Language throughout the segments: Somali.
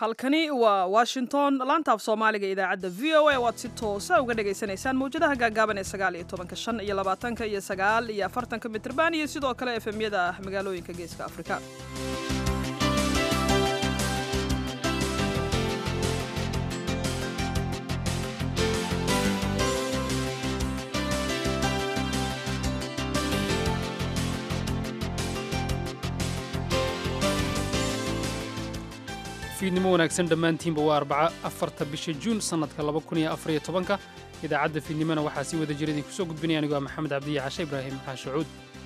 halkani waa washington laanta af soomaaliga idaacadda v o a waad si toosa uga dhagaysanaysaan mawjadaha gaagaaban ee sagaal iyo tobanka shan iyo labaatanka iyo sagaal iyo afartanka mitrban iyo sidoo kale efemyada magaalooyinka geeska afrika fiidnimo wanaagsan dhammaantiinba waa arbaca afarta bisha juun sannadka laba kun iyo afariyo tobanka idaacadda fiidnimona waxaa sii wada jira idinku soo gudbinaya anigoo ah maxamed cabdiya cashe ibraahim xaashacuud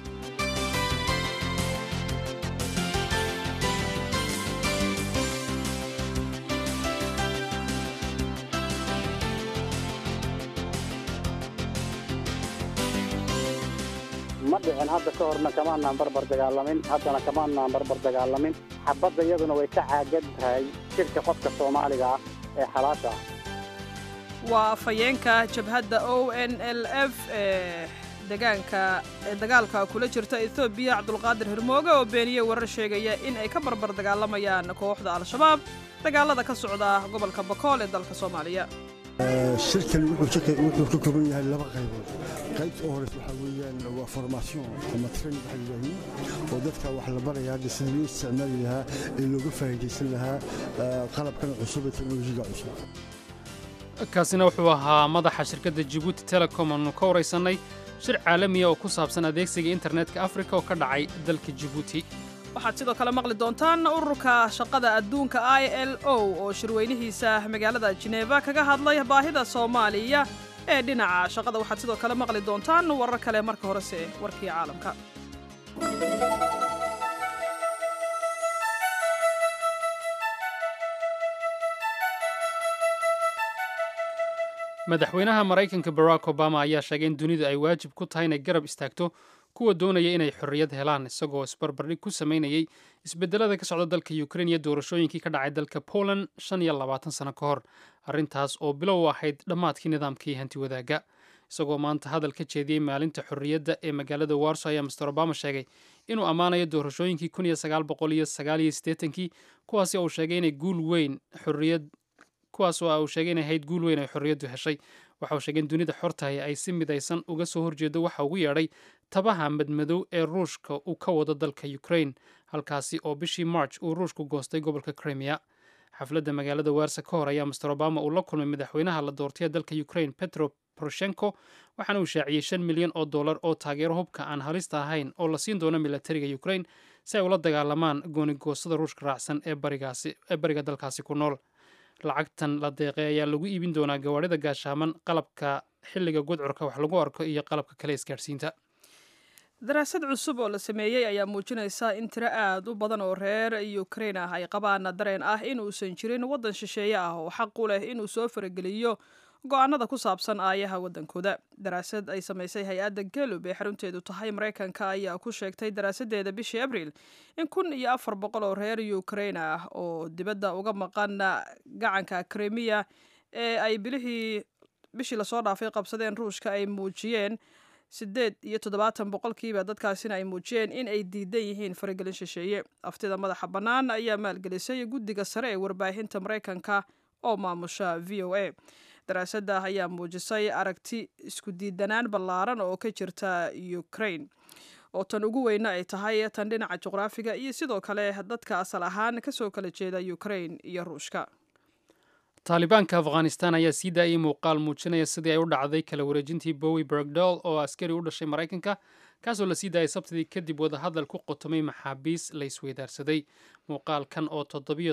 ma dhicin hadda ka horna kamaanaan barbar dagaalamin haddana kamaanaan barbar dagaalamin xabadda iyaduna way ka caagan tahay jirka qofka soomaaliga ah ee xalaasha ah waa afhayeenka jabhadda o n l f ee degaanka ee dagaalka kula jirta etoobiya cabdulqaadir hirmooge oo beeniyey warar sheegaya in ay ka barbar dagaalamayaan kooxda al-shabaab dagaalada ka socda gobolka bakool ee dalka soomaaliya shirkan wuxuu ka kooban yahay laba qaybood qaybta u horeysa waxaa weeyaan waa formaation ama train waxa yidhaahdo oo dadka wax la baraya hadda sida loo isticmaali lahaa ee looga faa'iidaysan lahaa qalabkan cusub ee teknolojiga cusub kaasina wuxuu ahaa madaxa shirkadda jibuuti telecom aanu ka waraysannay shir caalamiya oo ku saabsan adeegsiga internetka afrika oo ka dhacay dalka jibuuti waxaad sidoo kale maqli doontaan ururka shaqada adduunka i l o oo shirweynihiisa magaalada jineeba kaga hadlay baahida soomaaliya ee dhinaca shaqada waxaad sidoo kale maqli doontaan warar kale marka horese warkii caalamka madaxweynaha maraykanka barack obama ayaa sheegay in dunidu ay waajib ku tahay inay garab istaagto kuwa doonaya inay xorriyad helaan isagoo isbarbardhig ku samaynayay isbedelada ka socda dalka ukrein iyo doorashooyinkii ka dhacay dalka poland shan iyo labaatan sano ka hor arrintaas oo bilow u ahayd dhammaadkii nidaamkii hanti wadaagga isagoo maanta hadal ka jeediyey maalinta xorriyadda ee magaalada warso ayaa master obama sheegay inuu ammaanayo doorashooyinkii kun iyo sagaal boqol iyo sagaal iyo siddeetankii kuwaasi uu sheegay inay guul weyn xorriyad kuwaas oo uu sheegay inay ahayd guul weyn ay xorriyaddu heshay waxa uu sheegay in dunida xortahay ay si midaysan uga soo horjeedo waxa ugu yeedhay tabaha madmadow ee ruushka uu ka wado dalka ukraine halkaasi oo bishii march uu ruushku goostay gobolka crimea xafladda magaalada warsa ka hor ayaa master obama uu la kulmay madaxweynaha la doortay ee dalka ukraine petro poroshenko waxaana uu shaaciyey shan milyan oo dollar oo taageero hubka aan halista ahayn oo la siin doono milatariga ukraine si ay ula dagaalamaan goonigoosada ruushka raacsan ee bariga dalkaasi ku nool lacagtan la deeqay ayaa lagu iibin doonaa gawaadhida gaashaaman qalabka xilliga gudcurka wax lagu arko iyo qalabka kale isgaadhsiinta daraasad cusub oo la sameeyey ayaa muujinaysa in tiro aad u badan oo reer ukrain ah ay qabaan dareen ah in uusan jirin waddan shisheeye ah oo xaq u leh inuu soo farageliyo go-aanada ku saabsan aayaha waddankooda daraasad ay samaysay hay-adda galub ee xarunteedu tahay maraykanka ayaa ku sheegtay daraasadeeda bishii abriil in kun iyo afar boqol oo reer ukrain ah oo dibadda uga maqan gacanka krimiya ee ay bilihii bishii lasoo dhaafay qabsadeen ruushka ay muujiyeen siddeed iyo toddobaatan boqolkiiba dadkaasina ay muujiyeen in ay diidan yihiin faragelin shisheeye aftida madaxa bannaan ayaa maalgelisay guddiga sare ee warbaahinta maraykanka oo maamusha v o a daraasadda ayaa muujisay aragti isku diidanaan ballaaran oo ka jirta ukraine oo tan ugu weyna ay tahay tan dhinaca juqraafiga iyo sidoo kale dadka asal ahaan kasoo kala jeeda ukraine iyo ruushka taalibaanka afghanistan ayaa sii daayay muuqaal muujinaya sidii ay u dhacday kala wareejintii bowi bergdol oo askari u dhashay maraykanka kaasoo la sii daayay sabtidii kadib wadahadal ku qotomay maxaabiis la isweydaarsaday muuqaalkan oo toddobiyo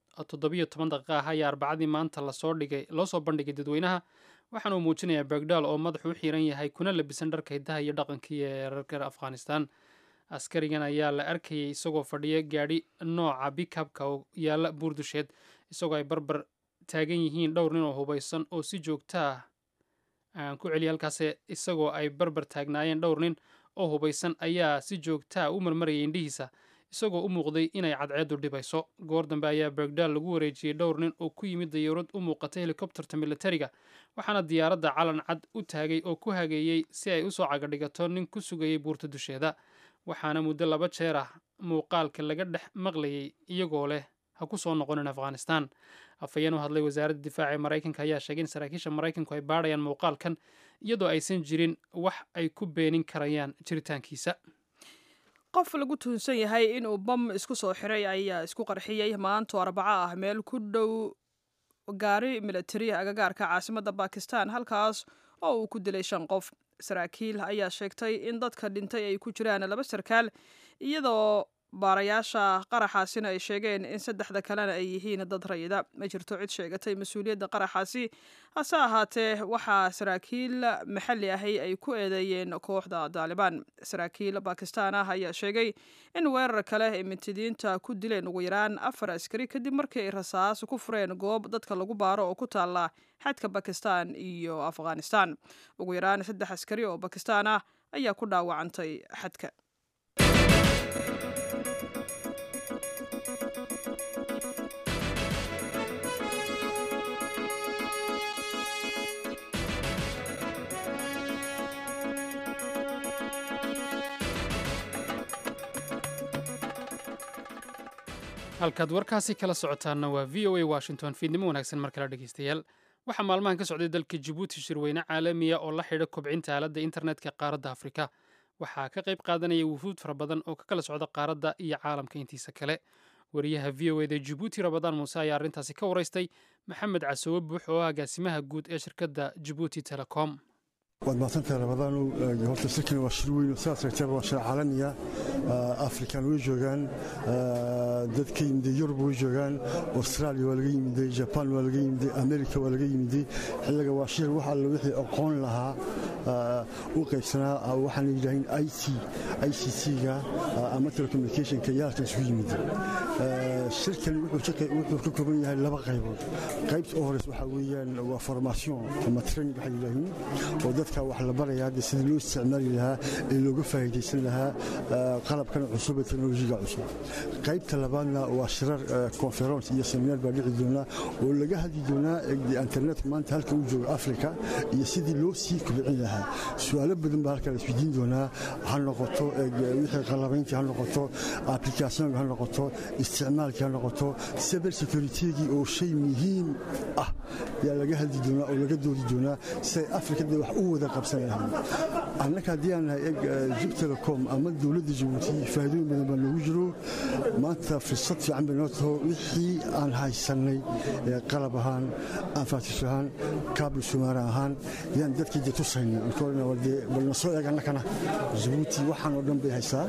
toban daqiiqa ah ayaa arbacadii maanta lasoo dhigay loo soo bandhigay dadweynaha waxaana uu muujinayaa bergdal oo madaxu u xiran yahay kuna labisan dharka hiddaha iyo dhaqankii ee reerka afghanistan askarigan ayaa la arkayay isagoo fadhiya gaadhi nooca bikabka oo yaalla buurdusheed isagoo ay barbar taagan yihiin dhowr nin oo hubaysan oo si joogta ah aan ku celiya halkaas isagoo ay barbar taagnaayeen dhowr nin oo hubaysan ayaa si joogtaa u marmarayay indhihiisa isagoo u muuqday inay cadceeddu dhibayso goor dambe ayaa bergdal lagu wareejiyey dhowr nin oo ku yimid dayaurad u muuqatay helikobterta militariga waxaana diyaaradda calan cad u taagay oo ku hageeyey si ay usoo cagadhigato nin ku sugayay buurta dusheeda waxaana muddo laba jeer ah muuqaalka laga dhex maqlayay iyagoo leh ha ku soo noqonin afghanistan afhayeen u hadlay wasaaradda difaaca ee maraykanka ayaa sheegay in saraakiisha maraykanku ay baadhayaan muuqaalkan iyadoo aysan jirin wax ay ku beenin karayaan jiritaankiisa qof lagu tuhunsan yahay inuu bam isku soo xiray ayaa isku qarxiyey maanto arbaco ah meel ku dhow gaari militari agagaarka caasimadda bakistan halkaas oo uu ku dilay shan qof saraakiil ayaa sheegtay in dadka dhintay ay ku jiraan laba sarkaal iyadoo baarayaasha qaraxaasina ay sheegeen in saddexda kalena ay yihiin dad rayida ma jirto cid sheegatay mas-uuliyadda qaraxaasi hase ahaatee waxaa saraakiil maxalli ahi ay ku eedeeyeen kooxda daalibaan saraakiil bakistaan ah ayaa sheegay in weerar kale ay mintidiinta ku dileen ugu yaraan afar askari kadib markii ay rasaas ku fureen goob dadka lagu baaro oo ku taalla xadka bakistan iyo afghanistan ugu yaraan saddex askari oo bakistaan ah ayaa ku dhaawacantay xadka halkaad warkaasi kala socotaanna waa v o a washington fiidnimo wanaagsan mar kale dhegeystayaal waxaa maalmahan ka socday dalka jabuuti shirweyne caalamiya oo la xidha kobcinta aaladda internetka qaaradda afrika waxaa ka qayb qaadanaya wufuud fara badan oo ka kala socda qaaradda iyo caalamka intiisa kale wariyaha v o eda jabuuti rabadaan muuse ayaa arrintaasi ka waraystay maxamed casoowe buux oo ah agaasimaha guud ee shirkadda jabuuti telecom waad mahadsantahay rabadaanu horta shirkani waa shir weyn sidaad sheegtayba waa shir caalamiya afrikan way joogaan dad ka yimiday yurub way joogaan australia waa laga yimiday jaban waa laga yimiday america waa laga yimiday xilliga waa shir wax alle wixii aqoon lahaa u qaybsanaa waxaan yidhaaheen i c i c c-ga ama telecommunicationka yaalkan isugu yimid shirkani wuxuu ka kooban yahay laba qaybood qaybta u horeys waxaa weeyaan waa formation ama training waxay yidhaaheen oo dadka wax la baraya hadda sidii loo isticmaali lahaa ee looga faa'iidaysan lahaa qalabkan cusub ee teknolojiga cusub qaybta labaadna waa shirar conference iyo seminar baa dhici doonaa oo laga hadli doonaa internetka maanta halka uu joogo africa iyo sidii loo sii kobcin lahaa su-aalo badan baa halka la isweydiin doonaa ha noqoto wixii qalabayntii ha noqoto applicationka ha noqoto isticmaalkii ha noqoto cyber securitygii oo shay muhiim ah yaa laga hadli doonaa oo laga doodi doonaa siday afrikada wax u wada qabsan lahayn annaka haddii aan nahay eg jib telecom ama dowladda jabuuti faa'iidooyin badan baa noogu jiro maanta fursad fiican bay noo taho wixii aan haysannay qalab ahaan anfaatish ahaan kaabul sumaara ahaan yaan dadkii de tusayna balna soo eeg annakana jabuuti waxaan oo dhan bay haysaa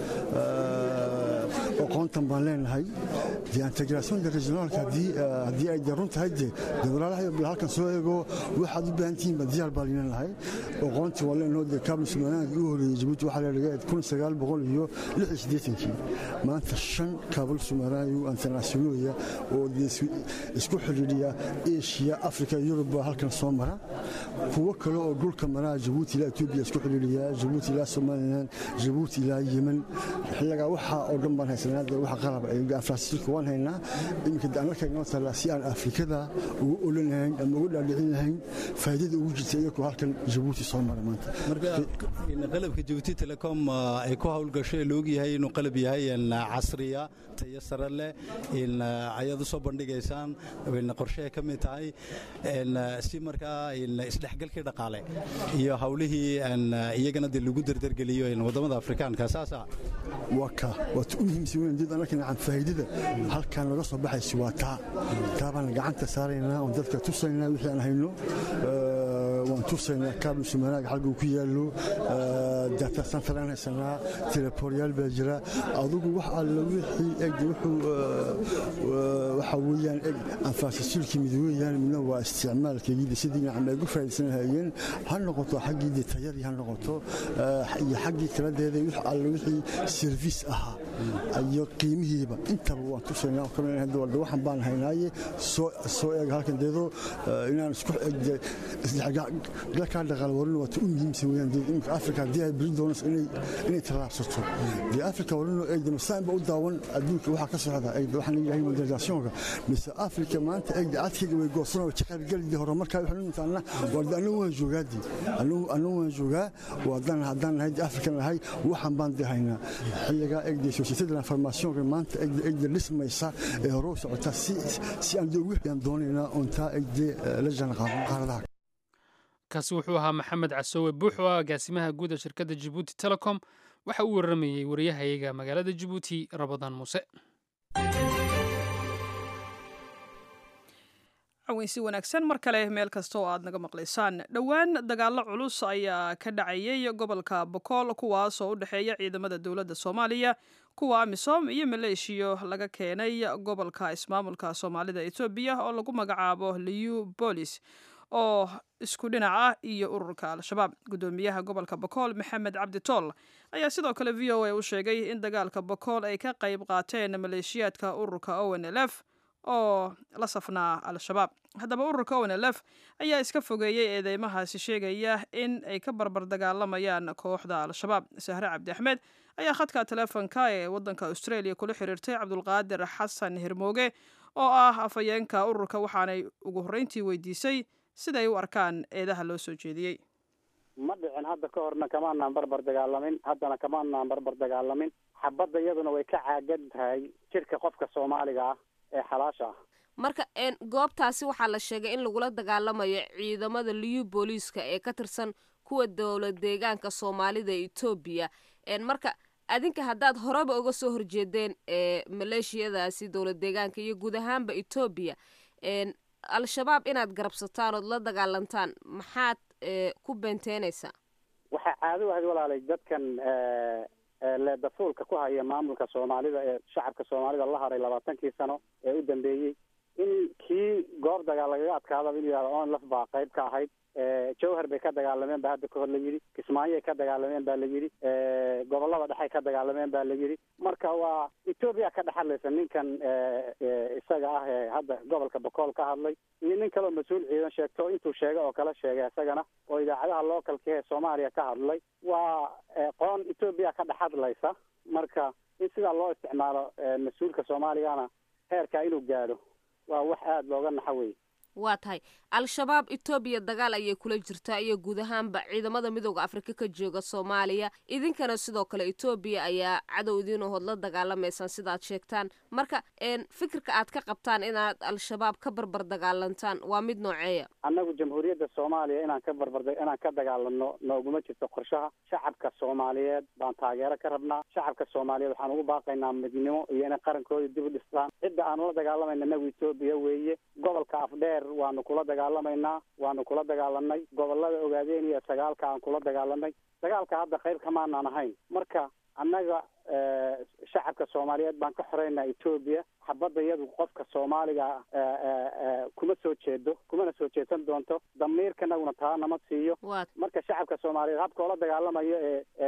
aqoontan baan leenahay de integrationka regionaalka haddii ay de run tahay de de walaalahay bal halkan soo eego waxaad u baahan tihiin baa diyaar baa linan lahay aqoontii waa leenaho de kaabul sumaaraanka u horeeyey jabuuti waxaa leedhaga kun sagaal boqol iyo lix iyo siddeetankii maanta shan kaabul sumaaraayo internationooya oo isku xidhiidhiya asia africa yurub baa halkan soo mara kuwo kale oo dhulka maraa jabuuti ilaa etoobiya isku xidhiidhiya jabuuti ilaa somalilan jabuuti ilaa yemen xilligaa waxaa oo dhan baan haysanaa de wax qalab infrastructure waan haynaa iminka de annaka inoo tallaa si aan afrikada ugu olan lahayn ama ugu dhaadhicin lahayn faa'iidada ugu jirta iyagoo halkan jabuuti soo mara maanta marka qalabka jabuuti telecom ay ku howlgasho ee laog yahay inuu qalab yahay casriya tayo sare leh ayaad u soo bandhigaysaan qorshehay ka mid tahay si markaa isdhexgalkii dhaqaale iyo howlihii iyagana de lagu derdergeliyo wadamada afrikaanka saasa waa ka waata u muhiimsan weyn dad annaka nacan faa'iidada halkan laga soo baxaysa waa taa taa baan gacanta saaraynaa oon dadka tusaynaa wixii aan hayno waan tusaynaa kaabul sumaanaaga xalga uu ku yaallo data center aan haysanaa teleporyaal baa jira adugu wax alla wixii eg wuxuu waxa weeyaan eg anfaasasuulkii mid weeyaan midna waa isticmaalkeygii sidii nacam ay gu faa'iidaysan lahaayeen ha noqoto xaggii tayadii ha noqoto iyo xaggii kaladeeda wix alla wixii service ahaa iyo qiimihiiba intaba waan tusaynaa kalwarda waxan baan haynaaye soo eeg halkan deedo inaan isku isdhexgalkaa dhaqaal warin waata u muhiimsan weeyaan imika afrika haddii ay beri doonayso inay tallaabsato dee afrika warino eegda masaanba u daawan adduunka waxaa ka socda eegda waxaan leeyahay modernisationka mise afrika maanta eegda adkayga way goosan oo jaqaybgalidii hore markaa waxaan u intaana warda annagu waan joogaadii annagu waan joogaa waadaan haddaan nahay afrikan nahay waxaan baan de haynaa xilligaa eegdayso société de l'informationka maanta egda dhismaysa ee hore u socota si aan dowiyaan doonaynaa untaa egde la janqaadno qaaradaha kaasi wuxuu ahaa maxamed casoowe buux oo ah agaasimaha guud ee shirkadda jibuuti telecom waxa uu waramayey wariyahayaga magaalada jibuuti rabadaan muuse caweynsi wanaagsan mar kale meel kasta oo aad naga maqlaysaan dhowaan dagaallo culus ayaa ka dhacayay gobolka bokool kuwaas oo u dhexeeya ciidamada dowladda soomaaliya kuwa amisom iyo maleeshiyo laga keenay gobolka ismaamulka soomaalida etoobiya oo lagu magacaabo liu bolis oo isku dhinac ah iyo ururka al-shabaab guddoomiyaha gobolka bokool maxamed cabdi tool ayaa sidoo kale v o a u sheegay in dagaalka bokool ay ka qayb qaateen maleeshiyaadka ururka o n l f oo la safnaa al-shabaab haddaba ururka o n l f ayaa iska fogeeyey eedeymahaasi sheegaya in ay ka barbar dagaalamayaan kooxda al-shabaab sahre cabdi axmed ayaa khadka teleefonka ee waddanka australia kula xiriirtay cabdulqaadir xasan hirmooge oo ah afhayeenka ururka waxaanay ugu horreyntii weydiisay siday u arkaan eedaha loo soo jeediyey ma dhicin hadda ka horna kamaanaan barbar dagaalamin haddana kamaanaan barbar dagaalamin xabadda iyaduna way ka caagan tahay jirka qofka soomaaliga ah ee xalaasha ah marka goobtaasi waxaa la sheegay in lagula dagaalamayo ciidamada liyu booliiska ee ka tirsan kuwa dowlad deegaanka soomaalida etoobiya marka adinka haddaad horeba uga soo horjeedeen maleeshiyadaasi dowlad deegaanka iyo guud ahaanba etoobiya al-shabaab inaad garabsataan ood la dagaalantaan maxaad ku beenteynaysaa waxaa caado ahayd walaalay dadkan leedafuulka ku haya maamulka soomaalida ee shacabka soomaalida la haray labaatankii sano ee u dambeeyey in kii goob dagaal lagaga adkaadaba inuu yihahdo onlaf baa qayb ka ahayd jawhar bay ka dagaalameen ba hadda kahor la yidhi kismaayoay ka dagaalameen ba la yidhi gobolada dhexay ka dagaalameen ba la yidhi marka waa etoobiya ka dhexadlaysa ninkan isaga ah ee hadda gobolka bokool ka hadlay iyo nin kaleo mas-uul ciidan sheegto intuu sheegay oo kala sheegay isagana oo idaacadaha localka ee soomaaliya ka hadlay waa qoon etoobiya ka dhexadlaysa marka in sidaa loo isticmaalo mas-uulka soomaaligana heerkaa inuu gaadho waa wax aada looga naxo wey waa tahay al-shabaab etoobiya dagaal ayay kula jirtaa iyo guud ahaanba ciidamada midooda afrika ka jooga soomaaliya idinkana sidoo kale etoobiya ayaa cadow idiin ahood la dagaalamaysaan sidaad sheegtaan marka fikirka aad ka qabtaan inaad al-shabaab ka barbar dagaalantaan waa mid nooceeya annagu jamhuuriyadda soomaaliya inaan ka barbar inaan ka dagaalano nooguma jirto qorshaha shacabka soomaaliyeed baan taageero ka rabnaa shacabka soomaaliyeed waxaan ugu baaqaynaa midnimo iyo inay qarankooda dib u dhistaan cidda aanu la dagaalamayna inagu etoobiya weeye gobolka afdheer waanu kula dagaalamaynaa waanu kula dagaalanay gobolada ogaadeen iyo sagaalka aan kula dagaalanay dagaalka hadda qayb kamaanaan ahayn marka annaga shacabka soomaaliyeed baan ka xoreynaa etoobiya xabadda iyadu qofka soomaaliga kuma soo jeedo kumana soo jeedsan doonto damiirkanaguna taa nama siiyo marka shacabka soomaaliyeed habka oola dagaalamayo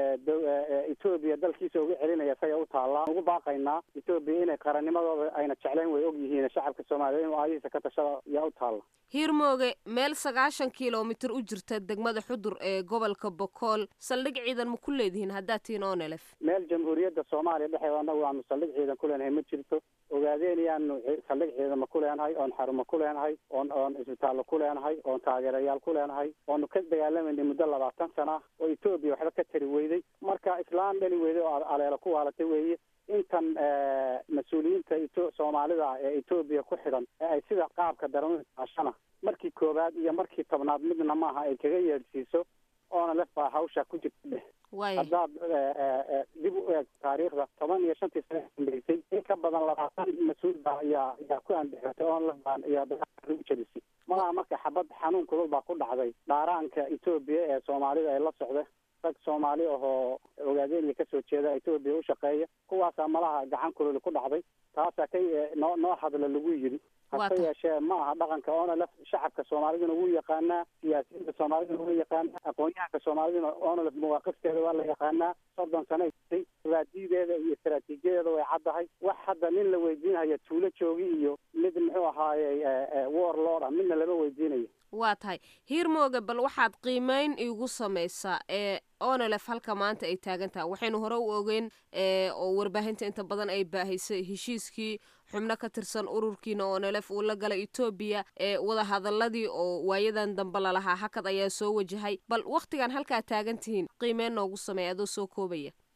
ee etoobiya dalkiisa uga celinaya isaga u taallaa ugu baaqaynaa etoobiya inay qarannimadooda ayna jeclayn way og yihiin shacabka soomaaliyeed inuu aayihiisa ka tashada yaa u taalla hiirmooge meel sagaashan kilomitir u jirta degmada xudur ee gobolka bokool saldhig ciidan ma ku leedihiin haddaad tihiin onelef meel jamhuuriyadda soomaaliya dhexeeda annagu aanu saldhig ciidan ku leenahay ma jirto ogaadeen yaanu saldhig ciidama ku leenahay oon xarumo ku leenahay oon oon isbitaallo ku leenahay oon taageerayaal ku leenahay oonu ka dagaalamayna muddo labaatan sana ah oo etoobiya waxba ka tari weyday marka islaan dhali weyday oo aleelo ku waalatay weeye intan mas-uuliyiinta eto soomaalida ee etoobiya ku xidhan ee ay sida qaabka daran ashana markii koowaad iyo markii tobnaad midna maaha ay kaga yeedhsiiso oona lef baa hawsha ku jirta dheh haddaad dib u eeg taariikhda toban iyo shantii sana dambeysay in ka badan labaatan mas-uul baa ayaa ayaa ku andixatay oon lef baan iyo dagaalka lagu jelisay malaha marka xabad xanuun kulul baa ku dhacday dhaaraanka etoobiya ee soomaalida ee la socda rag soomaali ahoo ogaadeenaya kasoo jeeda etoobiya u shaqeeya kuwaasaa malaha gacan kululi ku dhacday taasaa ka noo noo hadla lagu yidhi hase yeeshee ma aha dhaqanka onolef shacabka soomaaliduna wuu yaqaanaa siyaasiyiinta soomaaliduna wuu yaqaanaa aqoon-yahanka soomaaliduna onolef mawaaqifteeda waa la yaqaanaa soddon sana jirtay istraatiijiyadeeda iyo istraatiijiyadeeda way caddahay wax hadda nin la weydiinaya tuulo joogi iyo mid muxuu ahaaye war lord ah midna lama weydiinayo waa tahay hiirmooge bal waxaad qiimeyn iigu samaysaa ee onelef halka maanta ay taagan tahay waxaynu hore u ogeyn oo warbaahinta inta badan ay baahisay heshiiskii xubno ka tirsan ururkiina onelef uu la galay etoobiya ee wadahadaladii oo waayadan dambe lalahaa hakad ayaa soo wajahay bal wakhtigan halkaa taagan tihiin qiimeyn noogu sameeya adoo soo koobaya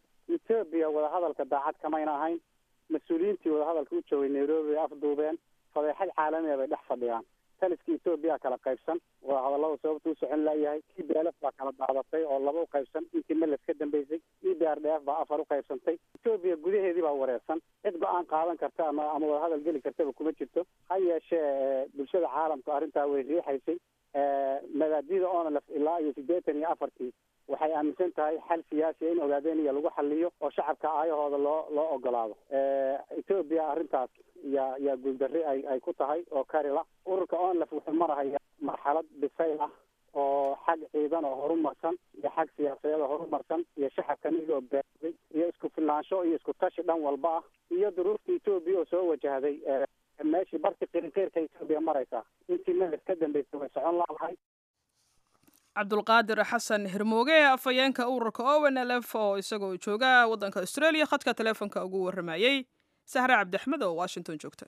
etoobiya wadahadalka daacad kamayna ahayn mas-uuliyiintii wadahadalka u joogay nairobi ay afduubeen fadeexad caalamiya bay dhex fadhiyaan taliska etoobiya kala qaybsan wadahadallada sababta u socon laayahay e b l f baa kala daadatay oo laba u qaybsan intii meles ka dambeysay e b r d f baa afar u qaybsantay etoobiya gudaheedii baa wareersan cid go-aan qaadan karta ama ama wadahadal geli kartaba kuma jirto ha yeeshee bulshada caalamka arrintaa way riixaysay mabaadida onlf ilaa iyo siddeetan iyo afartii waxay aaminsan tahay xal siyaasiya in ogaadeniya lagu xaliyo oo shacabka aayahooda loo loo ogolaado etoobiya arrintaas yaa yaa guuldarri ay ay ku tahay oo karila ururka onlf wuxuu marahaya marxalad bisayl ah oo xag ciidan oo horumarsan iyo xag siyaasadeed oo horumarsan iyo shacabkan iyagoo baaday iyo isku filnaansho iyo isku tashi dhan walba ah iyo duruufta etoobiya oo soo wajahday meeshii barti qirinqeyrka etoobiya maraysa intii meles ka dambeysay way socon laadahay cabdulqaadir xasan hirmooge afhayeenka ururka owen l f oo isagoo jooga waddanka australia khadka teleefonka ugu warramayey sahre cabdiaxmed oo washington joogta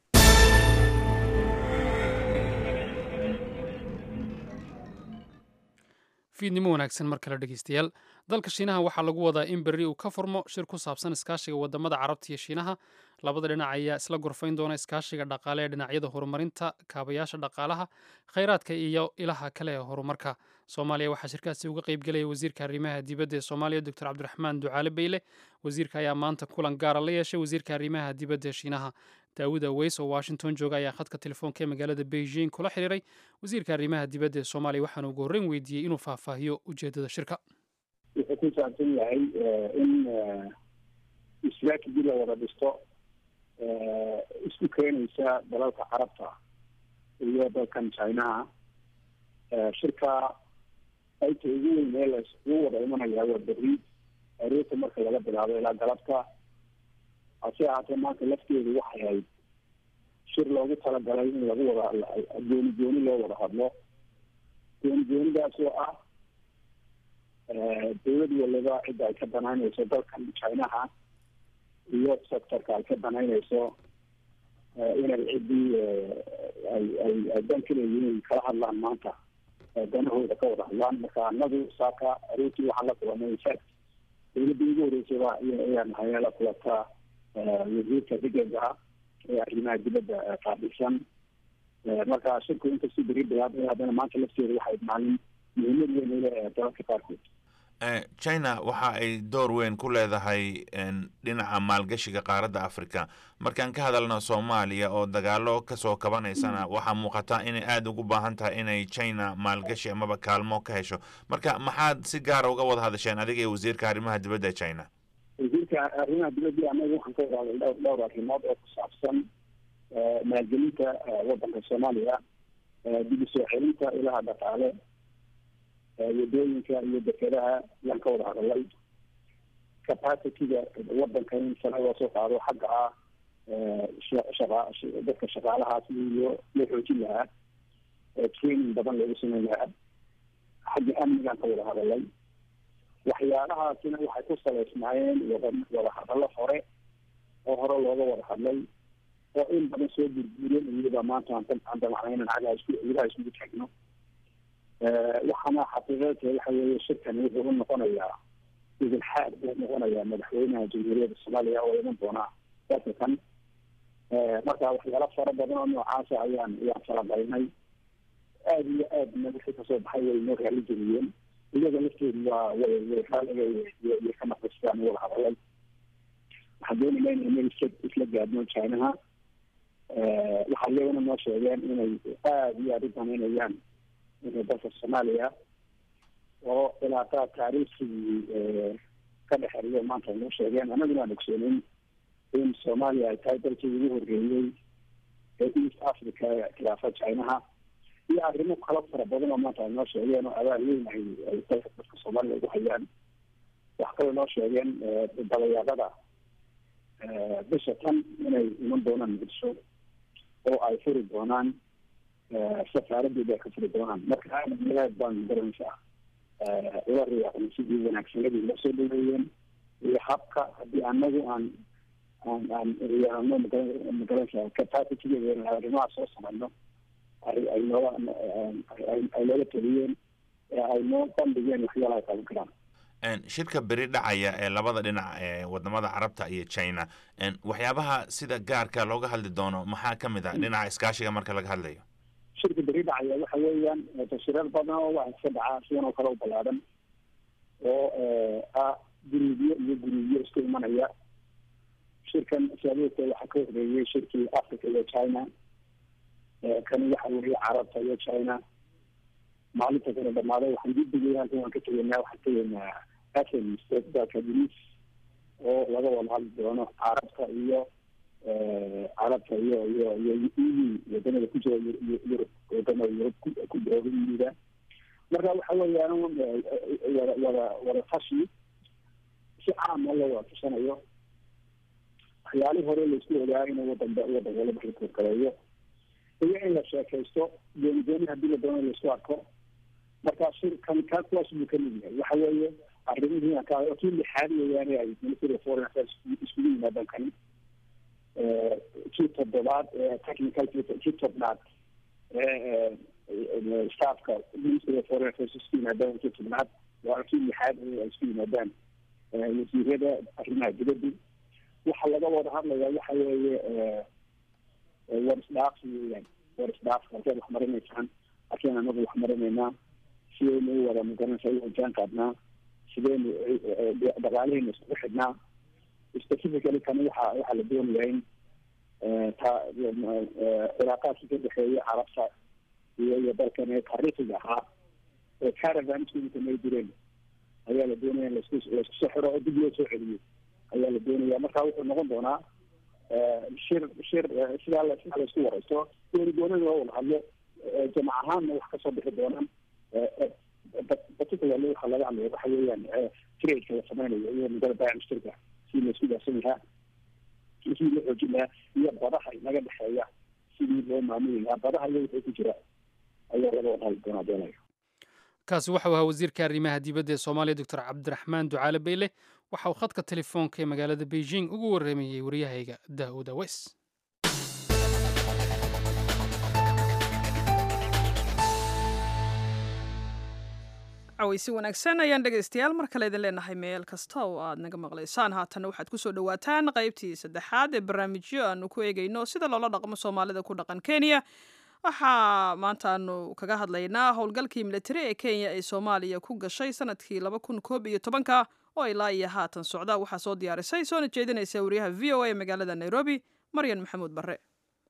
fiidnimo wanaagsan mar kale dhegeystayaal dalka shiinaha waxaa lagu wadaa in berri uu ka furmo shir ku saabsan iskaashiga wadamada carabta iyo shiinaha labada dhinac ayaa isla gorfayn doona iskaashiga dhaqaale ee dhinacyada horumarinta kaabayaasha dhaqaalaha khayraadka iyo ilaha kale ee horumarka soomaaliya waxaa shirkaasi uga qeybgelaya wasiirka arrimaha dibadda ee soomaaliya doctor cabdiraxmaan ducaale beyle wasiirka ayaa maanta kulan gaara la yeeshay wasiirka arrimaha dibadda ee shiinaha daawud aweys oo washington jooga ayaa khadka telefoonka ee magaalada beijing kula xiriiray wasiirka arrimaha dibadda ee soomaaliya waxaana ugu horreyn weydiiyey inuu faahfaahiyo ujeedada shirka wuxuu ku saabsan yahay in islaakigii la wada dhisto isku keenaysa dalalka carabta iyo dalkan chinaha shirka qaybta ugu weyn ee la iskugu wada imanaya waa berri aroorta marka laga bilaabo ilaa galabta hase ahaatee maanta lafteedu waxay ahayd shir loogu talagalay in lagu wada gooni gooni loo wada hadlo gooni goonidaas oo ah dawlad waliba cidda ay ka banaynayso dalkan chinaha iyo sectorka ay ka banaynayso inay ciddii ay ay ay dan ka leeyihiin kala hadlaan maanta danahooda ka wada hadlaan marka anagu saaka aroortii waxaan la kulanay infact dawladda ugu horeysayba ayaan hayna la kulataa wasiirka degega ee arrimaha dibadda qaabilsan marka shirku inkastoo beri bilaabay haddana maanta lafteeda waxay maalin muhiimad weyn u leh dalalka qaarkood china waxa ay door weyn ku leedahay dhinaca maalgashiga qaaradda africa markaan ka hadalno soomaaliya oo dagaalo kasoo kabanaysana waxaa muuqata inay aada ugu baahan tahay inay china maalgashi amaba kaalmo ka hesho marka maxaad si gaara uga wada hadasheen adiga iyo wasiirka arrimaha dibadda ee china wasiirka arrimaha dibadda anaga waxaan ka wada hadlay dhowr dhowr arrimood oo ku saabsan maalgelinta waddanka soomaaliya dib u soo celinta ilaha dhaqaale wadooyinka iyo dekedaha ayaan ka wada hadalay capacityga waddanka in sare loo soo qaado xagga ah shaqa dadka shaqaalahaas iyo loo xoojin lahaa training badan loogu sameyn lahaa xagga amnigaan ka wada hadalay waxyaalahaasina waxay ku saleysnaayeen wada wada hadallo hore oo hore looga wada hadlay oo in badan soo gurguureen iyada maanta aan damacnaynan cagaha isku ilaha iskugu taagno waxaana xaqiiqeedka waxa weeye shirkani wuxuu u noqonayaa idilxaad buu noqonayaa madaxweynaha jamhuuriyadda soomaaliya oo iman doona dalka kan marka waxyaalo fara badan oo noocaasa ayaan ayaan falaqaynay aada iyo aadna wixii kasoo baxay way noo raali geliyeen iyaga lafteedu waa way way raaliga iyo ka naqistaan wada hadalay waxaan doonayna inay isla isla gaadno chinaha waxaa iyaguna noo sheegeen inay aada iyo aada u danaynayaan inay dalka soomaaliya oo cilaaqaad taariikhigii ka dhexeeyo maanta ay noo sheegeen annaguna aan ogsoonin in soomaaliya ay tahay dalkii ugu horreeyey ee east africa khilaafa chinaha iyo arrimo kala fara badan oo maanta ay noo sheegeen oo abaal weyn ay ay dalka dadka soomaaliya ugu hayaan wax kaloo noo sheegeen dabayaaqada bisha tan inay iman doonaan muqdisho oo ay furi doonaan safaaradeeda ay ka furi doonaan marka aad aad baan garanaysaa ula riyaaqnay sidii wanaagsanadii loo soo dhaweeyeen iyo habka haddii anagu aan aan aan riyaaqno magaranaysaa capacitigeeda arrimaha soo samayno ay ay nooga ay nooga taliyeen ay noo bandhigeen waxyaalaha ay qaban karaan shirka beri dhacaya ee labada dhinac ee wadamada carabta iyo china waxyaabaha sida gaarka looga hadli doono maxaa ka mid ah dhinaca iskaashiga marka laga hadlayo shirka beri dhacaya waxa weeyaan tashirar badan oo waxa iska dhacaa sidan oo kale u ballaadan oo ah guruubyo iyo guruubyo isku imanaya shirkan saabuudka waxaa ka horeeyey shirkii africa iyo china kani waxa weeye carabta iyo china maalinta kala dhamaaday waxaan dibdigay halkan waan ka tegaynaa waxaan tegaynaa athens dalka greece oo laga wada hadli doono carabta iyo carabta iyo iyo iyo eu wadamada ku jira yurub wadamada yurub ku jira euda marka waxa weeyaan wada wada wada tashi si caama loo wada tashanayo waxyaalihii hore laisku ogaa inuu wadan wadan walaba lakorgaleeyo iyo in la sheekaysto gooni gooni haddii la doono laisku arko marka shirkan ka kuwaas buu kamid yahay waxa weeye arrimihii ka kii lixaad weeyaane ay ministry of foreign affairs iskugu yimaadaan kani kii toddobaad technical kii tobnaad staffka ministry of foreign affairs isku yimaadaan kii tobnaad waa kii lixaad ay isku yimaadaan wasiirada arrimaha dibadda waxa laga wada hadlaya waxa weeye war isdhaafsi weeyaan war isdhaaf halkeed wax marinaysaan halkeen anagu wax marinaynaa sideynu u wada magaranaysa u hojaan qaadnaa sideynu dhaqaalaheena iskugu xidhnaa specifically kani waxa waxaa la doonaya in ta cilaaqaadkii ka dhexeeya carabta iyo iyo dalkan ee taariikhiga ahaa ee caravan iskugu samay jireen ayaa la doonaya in laisku laisku soo xiro oo dib loo soo celiyo ayaa la doonaya marka wuxuu noqon doonaa shir shir sidaa la sidaa laisku waraysto gooni goonina loo wada hadlo jamac ahaanna wax kasoo bixi doonaan particularly waxaa laga hadlaya waxa weeyaan tradeka la sameynayo iyo mudada baac mushtarka sidii laisku daafsan lahaa sidii loo xoojin lahaa iyo badaha inaga dhexeeya sidii loo maamuli lahaa badaha iyo wixii ku jira ayaa laga wada hadli doonaa doonayo kaasi waxau ahaa wasiirka arrimaha dibadda ee soomaaliya doctor cabdiraxmaan ducaale beyle waxa uu khadka telefoonka ee magaalada beijing ugu warramayey waryahayga daa'uud awes cawaysi wanaagsan ayaan dhegaystayaal mar kale idin leenahay meel kasta oo aad naga maqlaysaan haatanna waxaad kusoo dhawaataan qaybtii saddexaad ee barnaamijyo aanu ku eegayno sida loola dhaqmo soomaalida ku dhaqan kenya waxaa maanta aanu kaga hadlaynaa howlgalkii militari ee kenya ee soomaaliya ku gashay sanadkii laba kun koob iyo tobanka oo ilaa iyo haatan socda waxaa soo diyaarisay soona jeedinaysa wariyaha v o a ee magaalada nairobi maryan maxamuud barre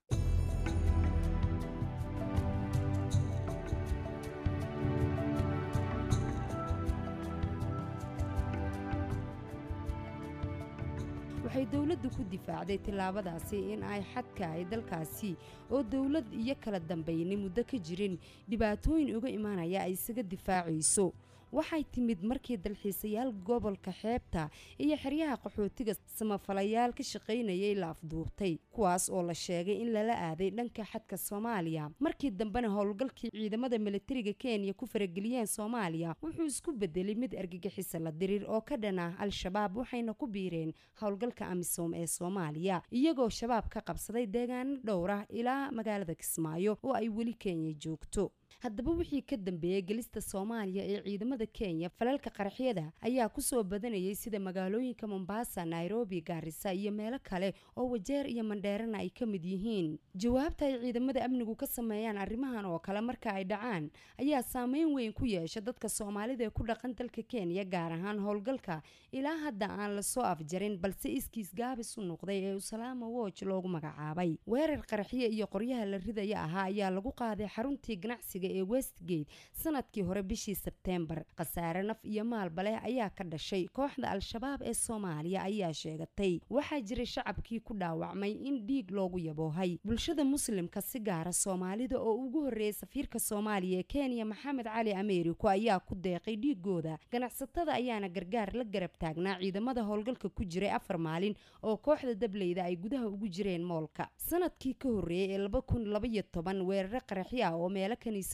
waxay dowladdu ku difaacday tillaabadaasi in ay xadka ay dalkaasi oo dowlad iyo kala dambayni muddo ka jirin dhibaatooyin uga imaanaya ay isaga difaacayso waxay timid markii dalxiisayaal gobolka xeebta iyo xeryaha qaxootiga samafalayaal ka shaqaynayay la afduubtay kuwaas oo la sheegay in lala aaday dhanka xadka soomaaliya markii dambena howlgalkii ciidamada militariga kenya ku farageliyeen soomaaliya wuxuu isku bedelay mid argagixisa la diriir oo ka dhan ah al-shabaab waxayna ku biireen howlgalka amisom ee soomaaliya iyagoo shabaab ka qabsaday deegaano dhowr ah ilaa magaalada kismaayo oo ay weli kenya joogto haddaba wixii ka dambeeyey gelista soomaaliya ee ciidamada kenya falalka qaraxyada ayaa kusoo badanayay sida magaalooyinka mombasa nairobi gaarisa iyo meelo kale oo wajeer iyo mandheerana ay ka mid yihiin jawaabta ay ciidamada amnigu ka sameeyaan arrimahan oo kale marka ay dhacaan ayaa saameyn weyn ku yeesha dadka soomaalida ee ku dhaqan dalka kenya gaar ahaan howlgalka ilaa hadda aan lasoo afjarin balse iskiis gaabis u noqday ee usalaama woj loogu magacaabay weerar qaraxyo iyo qoryaha la ridaya ahaa ayaa lagu qaaday xaruntii ganacsiga ee westgate sanadkii hore bishii sebteembar khasaare naf iyo maalba leh ayaa ka dhashay kooxda al-shabaab ee soomaaliya ayaa sheegatay waxaa jiray shacabkii ku dhaawacmay in dhiig loogu yaboohay bulshada muslimka si gaara soomaalida oo ugu horreeyay safiirka soomaaliya ee kenya maxamed cali ameeriko ayaa ku deeqay dhiigooda ganacsatada ayaana gargaar la garab taagnaa ciidamada howlgalka ku jiray afar maalin oo kooxda dableyda ay gudaha ugu jireen moolka sanadkii ka horreeyay ee laba kun labaiyo toban weeraro qaraxyo ah oo meelo kaniisa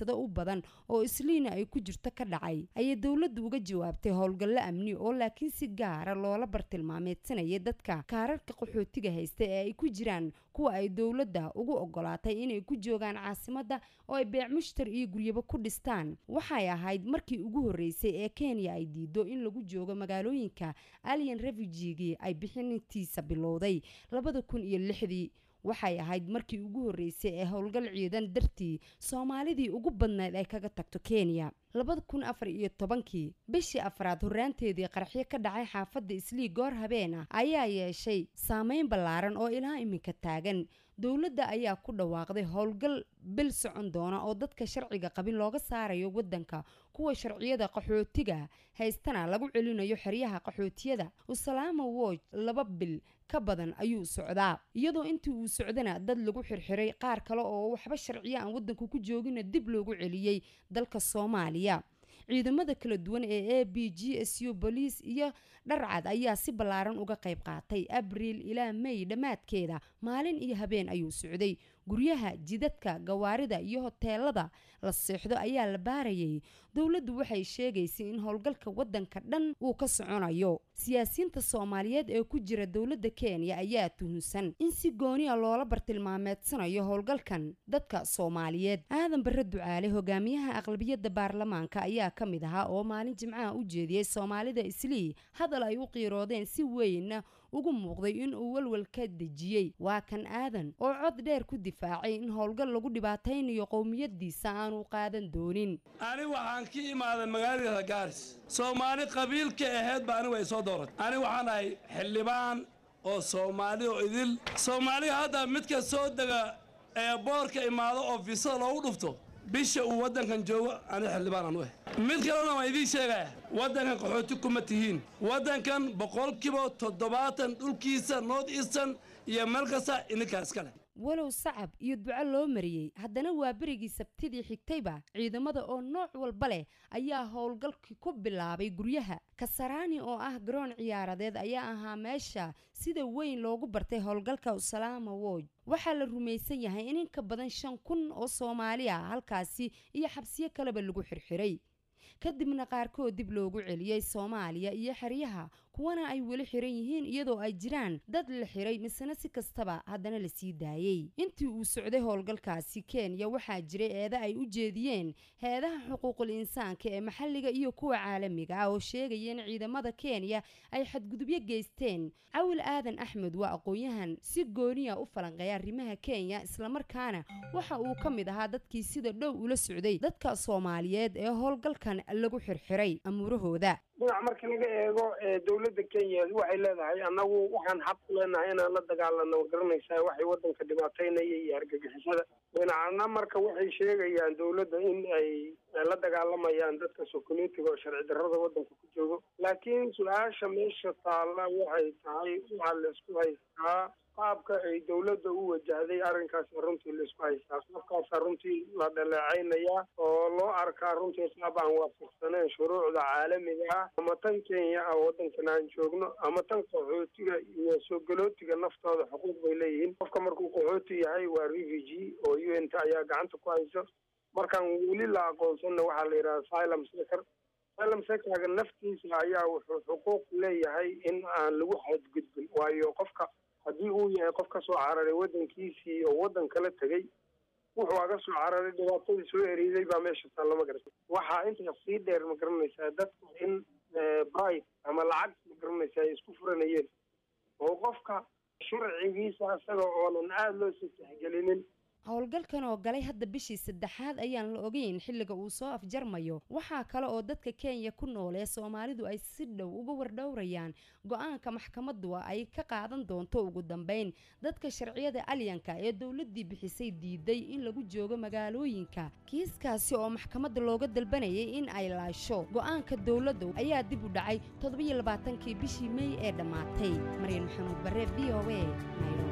kiniisado u badan oo isliina ay ku jirto ka dhacay ayay dowladdu uga jawaabtay howlgallo amni oo laakiin si gaara loola bartilmaameedsanayay dadka kaararka qaxootiga haysta ee ay ku jiraan kuwa ay dowladda ugu ogolaatay inay ku joogaan caasimadda oo ay beec mushtar iyo guryaba ku dhistaan waxay ahayd markii ugu horreysay ee kenya ay diido in lagu joogo magaalooyinka alien refugigii ay bixintiisa bilowday labada kun iyo lixdii waxay ahayd markii ugu horreysay ee howlgal ciidan dartii soomaalidii ugu badnayd ay kaga tagto kenya labada kun afar iyo tobankii bishii afraad horraanteedii qaraxyo ka dhacay xaafadda islii goor habeen ah ayaa yeeshay saameyn ballaaran oo ilaa iminka taagan dowladda ayaa ku dhawaaqday howlgal bil socon doona oo dadka sharciga qabin looga saarayo waddanka kuwa sharciyada qaxootiga haystana lagu celinayo xeryaha qaxootiyada usalaama woj laba bil ka badan ayuu socdaa iyadoo intii uu socdana dad lagu xirxiray qaar kale oo waxba sharciyo aan waddanka ku joogina dib loogu celiyey dalka soomaaliya ciidamada kala duwan ee a b g s u boliis iyo dharcad ayaa si ballaaran uga qayb qaatay abriil ilaa may dhammaadkeeda maalin iyo habeen ayuu socday guryaha jidadka gawaarida iyo hoteelada la seexdo ayaa la baarayay dowladdu waxay sheegaysay in howlgalka waddanka dhan uu ka soconayo siyaasiyiinta soomaaliyeed ee ku jira dowladda kenya ayaa tuhunsan in si gooniya loola bartilmaameedsanayo howlgalkan dadka soomaaliyeed aadan bare ducaale hogaamiyaha aqlabiyadda baarlamaanka ayaa ka mid ahaa oo maalin jimcaha u jeediyey soomaalida islii hadal ay u qiiroodeen si weynna ugu muuqday in uu walwal ka dejiyey waa kan aadan oo cod dheer ku difaacay in howlgal lagu dhibaataynayo qowmiyadiisa aanu qaadan doonin ani waxaan ka imaaday magaalada gaaris soomaali qabiilka ahayd ba anigu ay soo dooratay ani waxaan ahay xildhibaan oo soomaali oo idil soomaaliga hadda midka soo dega ee boorka imaado oo fiisada loogu dhufto bisha uu waddankan joogo ani xildhibaan aan u ah mid kalena waan idiin sheegaya waddankan qaxooti kuma tihiin waddankan boqolkiiba toddobaatan dhulkiisa north eastern iyo meel kasta ininkaa iska leh walow sacab iyo duco loo mariyey haddana waa berigii sabtidii xigtayba ciidamada oo nooc walba leh ayaa howlgalkii ku bilaabay guryaha kasaraani oo ah garoon ciyaaradeed ayaa ahaa meesha sida weyn loogu bartay howlgalka usalaama woj waxaa la rumaysan yahay in inka badan shan kun oo soomaali ah halkaasi iyo xabsiyo kaleba lagu xirxiray kadibna qaarkood dib loogu celiyey soomaaliya iyo xeryaha kuwana ay weli xiran yihiin iyadoo ay jiraan dad la xiray misena si kastaba haddana la sii daayey intii uu socday howlgalkaasi kenya waxaa jiray eeda ay u jeediyeen heedaha xuquuqul insaanka ee maxalliga iyo kuwa caalamiga ah oo sheegaya in ciidamada kenya ay xadgudubyo geysteen cawil aadan axmed waa aqoon-yahan si gooniya u falanqeeya arrimaha kenya islamarkaana waxa uu ka mid ahaa dadkii sida dhow ula socday dadka soomaaliyeed ee howlgalkan lagu xirxiray amuurahooda dhinac marka laga eego dowladda kenya waxay leedahay annagu waxaan xaq u leenahay inaan la dagaalano garanaysaa waxay waddanka dhibaataynaya iyo argagixisada dhinacna marka waxay sheegayaan dowladda in ay la dagaalamayaan dadka sokolitiga oo sharci darrada waddanka ku joogo laakiin su-aasha meesha taalla waxay tahay waxaa laisku haystaa qaabka ay dowladda u wajahday arrinkaasa runtii laisku haystaa qaabkaasa runtii la dhaleecaynayaa oo loo arkaa runtii qaab aan waafaqsaneen shuruucda caalamiga ah ama tan kenya ah waddankan aan joogno ama tan qaxootiga iyo soo galootiga naftooda xuquuq bay leeyihiin qofka markuu qaxooti yahay waa refugee oo u n t ayaa gacanta ku hayso markaan weli la aqoonsanna waxaa la yidhaha asylum seker asylum sekerga naftiisa ayaa wuxuu xuquuq leeyahay in aan lagu xadgudbin waayo qofka haddii uu yahay qof ka soo cararay waddankiisii oo waddan kala tegey wuxuu aga soo cararay dhibaatadii soo eriiday baa meesha taalla ma garata waxaa intaas sii dheer ma garanaysaa dadka in bribe ama lacag ma garanaysaa ay isku furanayeen oo qofka sharcigiisa isaga oonan aada loo sii tixgelinin howlgalkan oo galay hadda bishii saddexaad ayaan la ogeyn xilliga uu soo afjarmayo waxaa kale oo dadka kenya ku nool ee soomaalidu ay si dhow uga wardhowrayaan go-aanka maxkamadu ay ka qaadan doonto ugu dambeyn dadka sharciyada alyanka ee dowladii bixisay diiday in lagu joogo magaalooyinka kiiskaasi oo maxkamadda looga dalbanayay in ay laasho go-aanka dowladda ayaa dib u dhacay toddobiyo labaatankii bishii mey ee dhammaatay maryan maxamuud bare v o a nairobi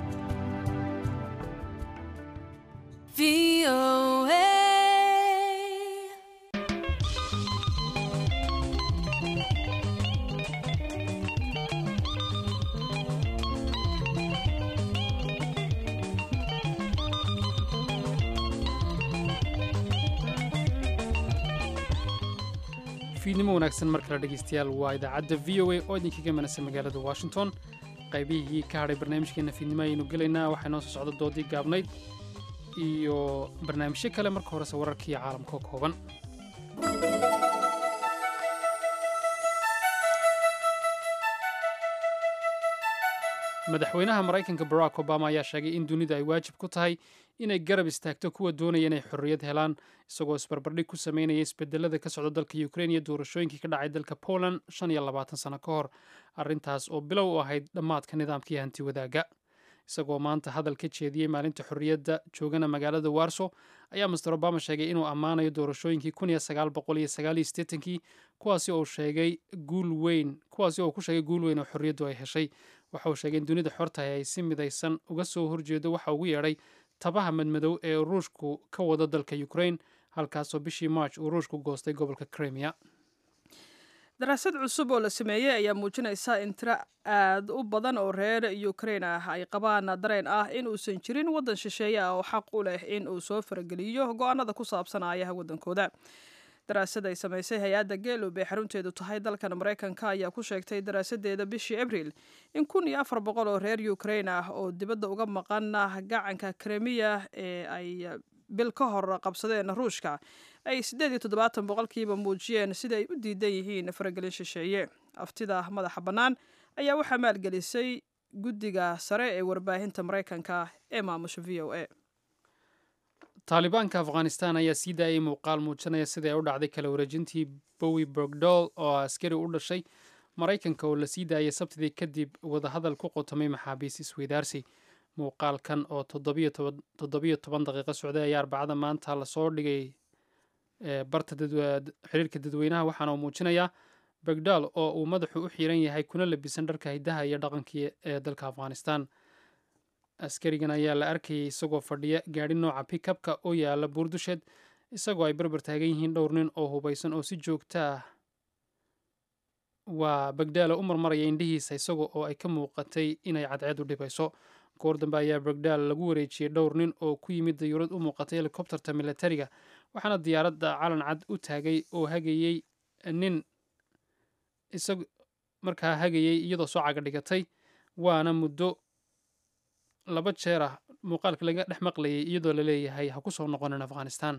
VOA. fiidnimo wanaagsan mar kale dhegaystayaal waa idaacadda v o a oo idinkaga manasa magaalada washington qaybihii ka hadhay barnaamijkeena fiidnimo ayaynu gelaynaa waxaa noo soo socda doodii gaabnayd iyo barnaamijyo kale marka horese wararkiiyo caalamka oo kooban madaxweynaha maraykanka barack obama ayaa sheegay in dunidu ay waajib ku tahay inay garab istaagto kuwa doonaya inay xorriyad helaan isagoo isbarbardhig ku sameynaya isbedelada ka socda dalka ukrain iyo doorashooyinkii ka dhacay dalka poland shan iyo labaatan sano ka hor arrintaas oo bilow u ahayd dhammaadka nidaamkii hanti wadaaga isagoo maanta hadal ka jeediyey maalinta xorriyadda joogana magaalada warso ayaa master obama sheegay inuu ammaanayo doorashooyinkii kun iyo sagaal boqol iyo sagaal iyo siddeetankii kuwaasi oo sheegay guul weyn kuwaasi oo ku sheegay guul weyn oo xorriyaddu ay heshay waxa uu sheegay in dunida xortahay ay si midaysan uga soo horjeedo waxa ugu yeedhay tabaha madmadow ee ruushku ka wada dalka ukrain halkaasoo bishii march uu ruushku goostay gobolka kremia daraasad cusub oo la sameeyey ayaa muujinaysa in tiro aad u badan oo reer ukrain ah ay qabaan dareen ah in uusan jirin waddan shisheeye ah oo xaq u leh in uu soo farageliyo go-aanada ku saabsan aayaha waddankooda daraasad ay samaysay hay-adda geelub ee xarunteedu tahay dalkan maraykanka ayaa ku sheegtay daraasadeeda bishii abril in kun iyo afar boqol oo reer ukrain ah oo dibadda uga maqan gacanka kremiya ee ay bil ka hor qabsadeen ruushka ay siddeed iyo toddobaatan boqolkiiba muujiyeen sida ay u diidan yihiin faragelin shisheeye aftida madaxa bannaan ayaa waxaa maalgelisay guddiga sare ee warbaahinta maraykanka ee maamusha v o a taalibaanka afghanistan ayaa sii daayay muuqaal muujinaya sidai ay u dhacday kala wareejintii bowi bergdol oo askari u dhashay maraykanka oo la sii daayay sabtidii kadib wadahadal ku qotomay maxaabiis isweydaarsi muuqaalkan oo toddobiyo toban daqiiqo socday ayaa arbacada maanta lasoo dhigay barta xiriirka dadweynaha waxaana uu muujinayaa bergdal oo uu madaxu u xiran yahay kuna labisan dharka hidaha iyo dhaqankii ee dalka afghanistan askarigan ayaa la arkayay isagoo fadhiya gaadhi nooca pikabka oo yaala buurdusheed isagoo ay barbar taagan yihiin dhowr nin oo hubaysan oo si joogta ah waa bagdaala u marmaraya indhihiisa isaga oo ay ka muuqatay inay cadceed u dhibayso goor dambe ayaa bagdaal lagu wareejiyey dhowr nin oo ku yimid dayuurad u muuqatay helikobterta militariga waxaana diyaaradda calan cad u taagay oo hagayey nin isag markaa hagayey iyadoo soo caga dhigatay waana muddo laba jeer ah muuqaalka laga dhex maqlayay iyadoo la leeyahay ha ku soo noqonin afghanistan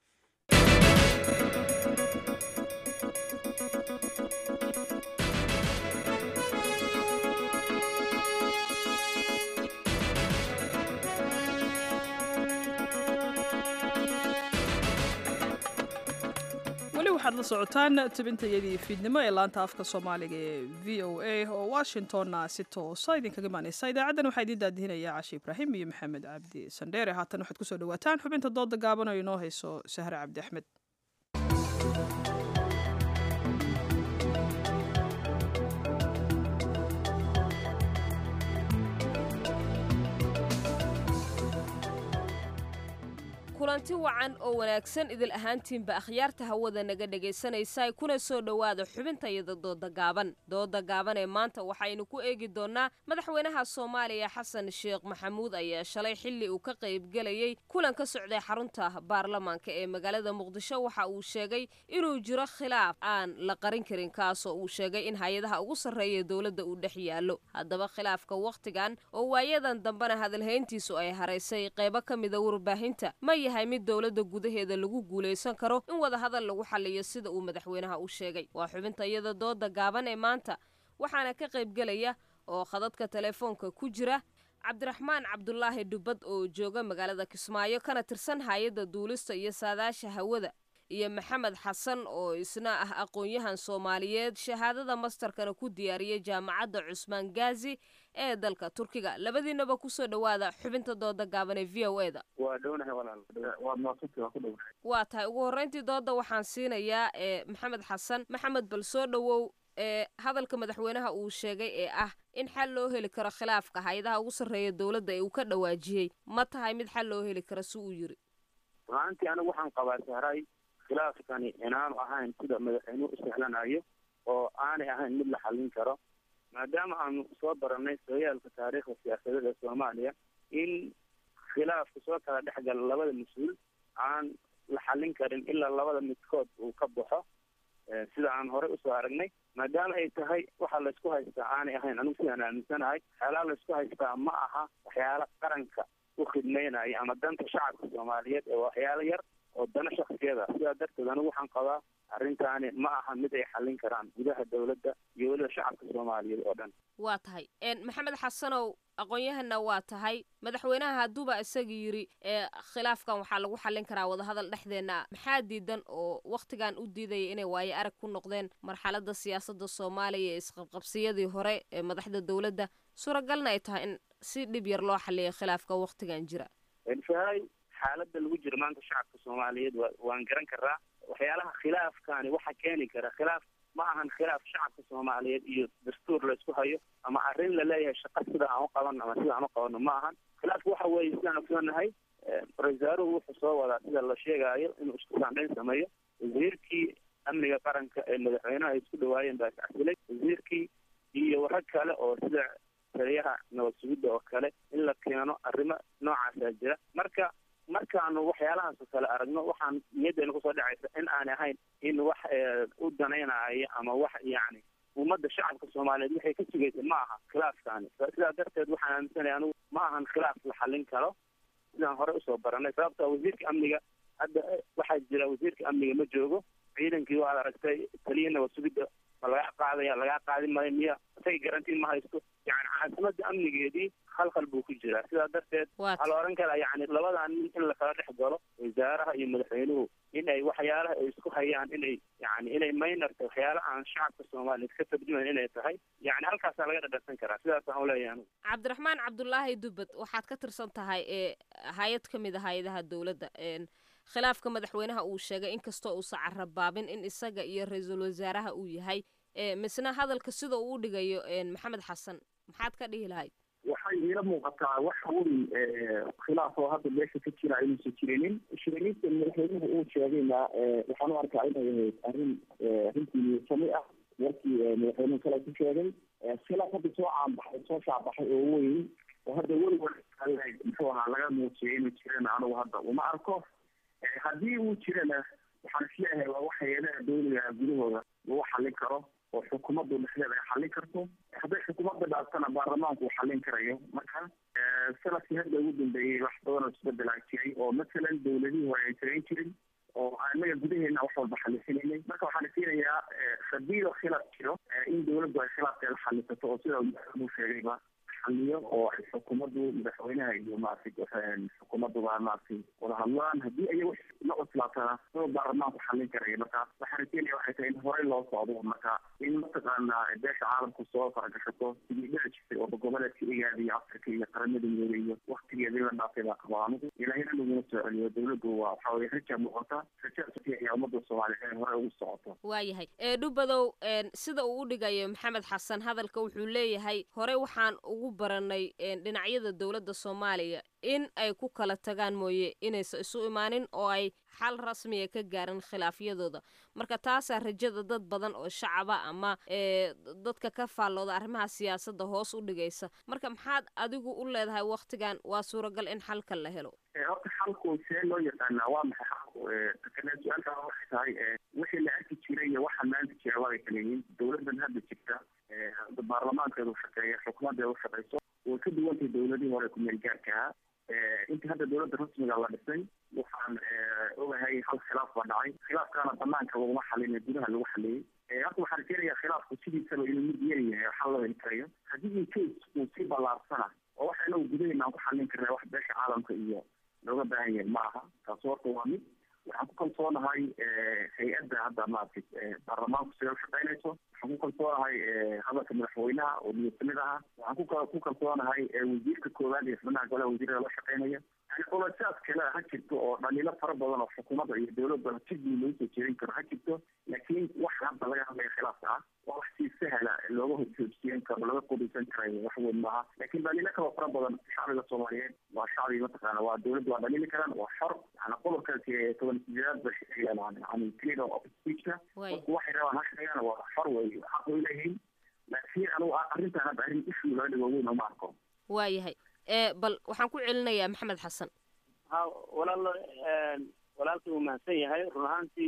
weli waxaad la socotaan tabintayadii fiidnimo ee laanta afka soomaaliga ee v o a oo washingtonna si toosa idinkaga imaaneysa idaacaddan waxaa idiin daadihinaya cashi ibraahim iyo maxamed cabdi sandheere haatan waxaad kusoo dhawaataan xubinta dooda gaaban oo inoo hayso sahre cabdi axmed kulanti wacan oo wanaagsan idil ahaantiinba akhyaarta hawada naga dhegaysanaysa kuna soo dhowaada xubintayada dooda gaaban dooda gaaban ee maanta waxaynu ku eegi doonnaa madaxweynaha soomaaliya xasan sheekh maxamuud ayaa shalay xilli uu ka qaybgelayey kulan ka socday xarunta baarlamaanka ee magaalada muqdisho waxa uu sheegay inuu jiro khilaaf aan la qarin karin kaasoo uu sheegay in hay-adaha ugu sarreeya dowladda uu dhex yaallo haddaba khilaafka wakhtigan oo waayadan dambena hadalhayntiisu ay haraysay qaybo ka mida warbaahinta ma yahay mid dowladda gudaheeda lagu guulaysan karo in wadahadal lagu xaliyo sida uu madaxweynaha u sheegay waa xubinta iyada dooda gaaban ee maanta waxaana ka qaybgelaya oo khadadka telefoonka ku jira cabdiraxmaan cabdulaahi dhubbad oo jooga magaalada kismaayo kana tirsan hay-adda duulista iyo saadaasha hawada iyo maxamed xasan oo isna ah aqoon-yahan soomaaliyeed shahaadada mastarkana ku diyaariyay jaamacadda cusmaan gaazi ee dalka turkiga labadiinaba kusoo dhowaada xubinta dooda gaaban ee v o e da waa dhownahay walaal waad maaqsanti waa ku dhownahay waa tahay ugu horreyntii dooda waxaan siinayaa ee maxamed xasan maxamed bal soo dhowow ee hadalka madaxweynaha uu sheegay ee ah in xal loo heli karo khilaafka hay-adaha ugu sarreeya dowladda ee uu ka dhawaajiyey ma tahay mid xal loo heli karo si uu yiri runaantii anigu waxaan qabaa sahray khilaafkani inaanu ahayn sida madaxweynuhu u sahlanayo oo aanay ahayn mid la xallin karo maadaama aanu soo baranay sooyaalka taariikhda siyaasadeed ee soomaaliya in khilaafka soo kala dhexgala labada mas-uul aan la xallin karin ilaa labada midkood uu ka baxo sida aan horey usoo aragnay maadaama ay tahay waxa laysku haystaa aanay ahayn anigu sidaan aaminsanahay waxyaalaha laysku haystaa ma aha waxyaala qaranka u khidmaynaya ama danta shacabka soomaaliyeed ee waxyaalo yar oo dana shaksiyada sidaa darteed anigu waxaan qabaa arrintaani ma aha mid ay xallin karaan gudaha dowladda iyo weliba shacabka soomaaliyeed oo dhan waa tahay maxamed xasanow aqoon-yahanna waa tahay madaxweynaha hadduuba isaga yidhi ee khilaafkan waxaa lagu xallin karaa wadahadal dhexdeenna maxaa diidan oo wakhtigan u diidaya inay waayo arag ku noqdeen marxaladda siyaasadda soomaaliya ee isqabqabsiyadii hore ee madaxda dowladda suuragalna ay tahay in si dhib yar loo xalliyo khilaafka wakhtigan jira fahay xaaladda lagu jiro maanta shacabka soomaaliyeed wa waan garan karaa waxyaalaha khilaafkaani waxa keeni kara khilaaf ma ahan khilaaf shacabka soomaaliyeed iyo dastuur laysku hayo ama arrin la leeyahay shaqa sida aan u qabano ama sida aan u qabano ma ahan khilaafku waxa weeye sidaan ogsoonahay ra-isul wasaaruhu wuxuu soo wadaa sida la sheegaayo inuu isku saandhayn sameeyo wasiirkii amniga qaranka ee madaxweynaha ay isku dhawaayeen baa iscasilay wasiirkii iyo rag kale oo sida taliyaha nabad sugidda oo kale in la keeno arrimo noocaasaa jira marka markaanu waxyaalahaas oo kale aragno waxaan niyaddeena kusoo dhacaysa in aanay ahayn in wax u danaynaayo ama wax yacni ummadda shacabka soomaaliyeed waxay ka sugaysa ma aha khilaafkaani sidaa darteed waxaan aaminsanaya anigu ma ahan khilaaf la xallin karo sidaan horey usoo baranay sababta wasiirka amniga hadda waxaa jira wasiirka amniga ma joogo ciidankii waad aragtay taliya nabad sugidda ma lagaa qaadaya lagaa qaadi maayo miya isaga garantiin ma haysto yani caasimada amnigeedii khalkhal buu ku jiraa sidaa darteed waxaa la oran karaa yani labadan nin in lakala dhex galo wasaaraha iyo madaxweynuhu in ay waxyaalaha ay isku hayaan inay yani inay maynarta waxyaala aan shacabka soomaaliyeed ka tarjumayn inay tahay yani halkaasaa laga dhadharsan karaa sidaasaan uleeyahay anigu cabdiraxmaan cabdulaahi dubbad waxaad ka tirsan tahay ee hay-ad ka mid a hay-adaha dowladda khilaafka madaxweynaha uu sheegay inkastoo uusa carabaabin in isaga iyo ra-iisul wasaaraha uu yahay misna hadalka sida uu u dhigayo maxamed xasan maxaad ka dhihi lahayd waxay iila muuqataa wax weyn khilaaf oo hadda meesha ka jira inuusan jirinin shiriniinta madaxweynuhu uu sheegayna waxaan u arkaa inay ahayd arrin arrintii sami ah warkii madaxweynuhu kale ku sheegay khilaaf hadda soo caanbaxay soo shaabaxay oo weyn oo hadda weliwal muxuu ahaa laga muujiyay inuu jirana anigu hadda uma arko haddii uu jirana waxaan isleeyahay waa wax hay-adaha dowliga gudahooda lagu xallin karo oo xukuumaddu dhexdeeda ay xallin karto hadday xukuumadda dhaaftana baarlamaanku uu xallin karayo marka sanadkii hadda ugu dambeeyey wax badan oo isbedelaa jiray oo masalan dowladihii hore ay samayn jirin oo anaga gudaheena wax walba xallisinaynay marka waxaan isiinayaa haddii oo khilaaf jiro in dowladdu ay khilaafkeeda xallisato oo sida madaxweynuhu sheegayba xaliyo oo ay xukuumaddu madaxweynaha iyo maaragtay xukuumadduba maaragtay wada hadlaan haddii ay wax la cuslaatana soo baarlamaanku xallin karaya marka waxaan rajeenaya waxay tahay in horey loo socdo marka in mataqaanaa beesha caalamku soo faragashato sidii dhici jirtay oo goboleedka igaada iyo afrika iyo qaramada midoobay iyo waktigeedii la dhaafay baa qaba anigu ilaahina laguna soo celiyo dowladdu waa waxaa weye raja muuqata rajaasa ayaa ummadda soomaaliyeed inay horey ugu socoto waayahay dhubadow sida uu u dhigayo maxamed xasan hadalka wuxuu leeyahay horey waxaan ugu baranay dhinacyada dowladda soomaaliya in ay ku kala tagaan mooye inaysan isu imaanin oo ay xal rasmiya ka gaarin khilaafyadooda marka taasaa rajada dad badan oo shacaba ama dadka ka faallooda arrimaha siyaasadda hoos u dhigaysa marka maxaad adigu u leedahay waktigan waa suuragal in xalka la helo horta xalku see loo yaqaanaa waa maxay xalku kale su-aalka waxay tahay wixii la arki jiray iyo waxa maanta jira waabay kala yihiin dowladan hadda jirta hadda baarlamaankeeda u shaqeeya xukuumaddeeda u shaqeyso way ka duwantahay dowladihii hore ku-meel gaarka ahaa inta hadda dowladda rasmiga la dhisay waxaan ogahay hal khilaaf baa dhacay khilaafkaana banaanka laguma xalin gudaha lagu xaliyey hadda waxaan rajeenayaa khilaafku sidiisaba inuu mid yar yahay xal loo heli karayo haddii incase uu si ballaarsana oo waxa inagu gudaheena aan ku xallin karna wax beesha caalamka iyo looga baahan yahay ma aha taasi horta waa mid waxaan ku kalsoonahay hay-adda hadda maaragtay baarlamaanku sida u shaqeynayso waxaan ku kalsoonahay hadalka madaxweynaha oo niyadsamid aha waxaan ku kalsoonahay wasiirka koowaad iyo xubnaha golaha wasiirada la shaqeynaya yani qolasaas kale ha jirto oo dhaliilo fara badan oo xukuumadda iyo dowladda si guud lagu soo jeedin karo ha jirto laakiin waxa hadda laga hadlaya khilaafka ah waa wax si sahla looga horjoogsiyen karo laga qudaysan karayo wax weyn maaha laakiin dhaliilo kaloo fara badan shacbiga soomaaliyeed waa shacbi mataqaana waa dowladda waa dhaliili karaan waa xor yani qodobkaasi toban sideedaad ba sheegayaan yani freedom of speechka dadku waxay rabaan ha sheegaan waa xor wey xaq way leeyihiin laakiin anigu arrintan hadda arrin issue laga dhigo weyn uma arko waayahay bal waxaan ku celinayaa maxamed xasan ha walaal walaalkii uu mahadsan yahay run ahaantii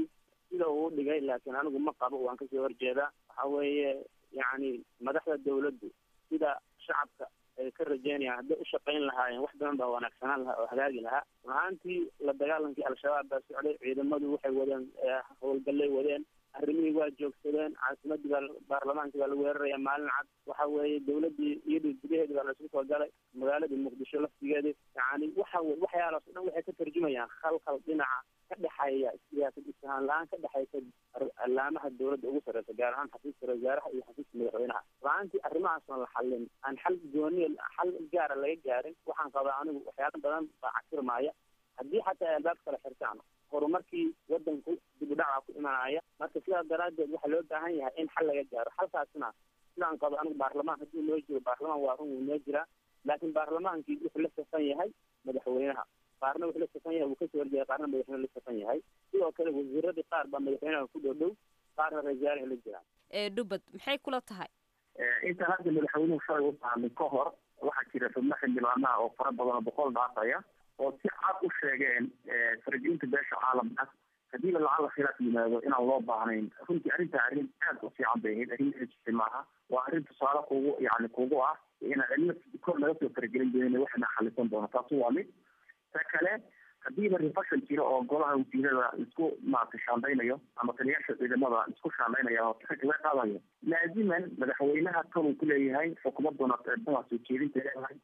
sida uu dhigay laakiin anigu ma qabo waan kasoo horjeedaa waxa weeye yacni madaxda dawladdu sida shacabka ay ka rajeynayaan hadday u shaqayn lahaayeen wax badan baa wanaagsanaan lahaa oo hagaagi lahaa runahaantii la dagaalankii al-shabaab baa socday ciidamadu waxay wadeen howlgallay wadeen arrimihii waa joogsadeen caasimadii baa baarlamaankii baa lagu weeraraya maalin cad waxa weeye dawladdii iyadii gudaheedi baa laisku soo galay magaaladii muqdisho laftigeedii yani waxa weye waxyaalaas o dhan waxay ka tarjumayaan khalkhal dhinaca ka dhexeeya siyaasad isfahaan la-aan ka dhexaysa allaamaha dawladda ugu sarreysa gaar ahaan xafiiska wasaaraha iyo xafiiska madaxweynaha la-aantii arrimahaas oon la xallin aan xal gooniya xal gaara laga gaarin waxaan qabaa anigu waxyaala badan baa casirmaaya haddii xataa ay albaab kala xirtaan horumarkii wadanku dib u dhaca ku imanaya marka sidaas daraaddeed waxaa loo baahan yahay in xal laga gaaro xalkaasna sidaan qabo anigu baarlamaan haddii noo jiro baarlamaan waa run wuu noo jiraa laakiin baarlamaankii wuxuu la safan yahay madaxweynaha qaarna wuxuu la safan yahay wuu kasoo horjeeda qaarna madaxweyne la safan yahay sidoo kale wasiiradii qaar baa madaxweynaha ku dhow dhow qaarna ra-iisaalaha la jiraan ee dhubad maxay kula tahay inta hadda madaxweynuhu shalay u tahamay ka hor waxaa jira xubno xildhibaanaha oo fara badan oo boqol dhaafaya oo si cad u sheegeen faragelinta beesha caalamka hadiiba lacala khilaaf yimaado inaan loo baahnayn runtii arrinta arrin aad u fiican bay ahayd arrin jirtay maaha waa arrin tusaale kugu yani kugu ah inaan cidna kor naga soo faragelin doonin waxna xalisan doono taasi waa mid ta kale hadiiba refashan jiro oo golaha wasiirada isku maaragtay shaandaynayo ama taliyaasha ciidamada isku shaandaynaya oo xilka laga qaadayo laaziman madaxweynaha kan uu ku leeyahay xukuumaduna eedaha soo jeedinta leedahay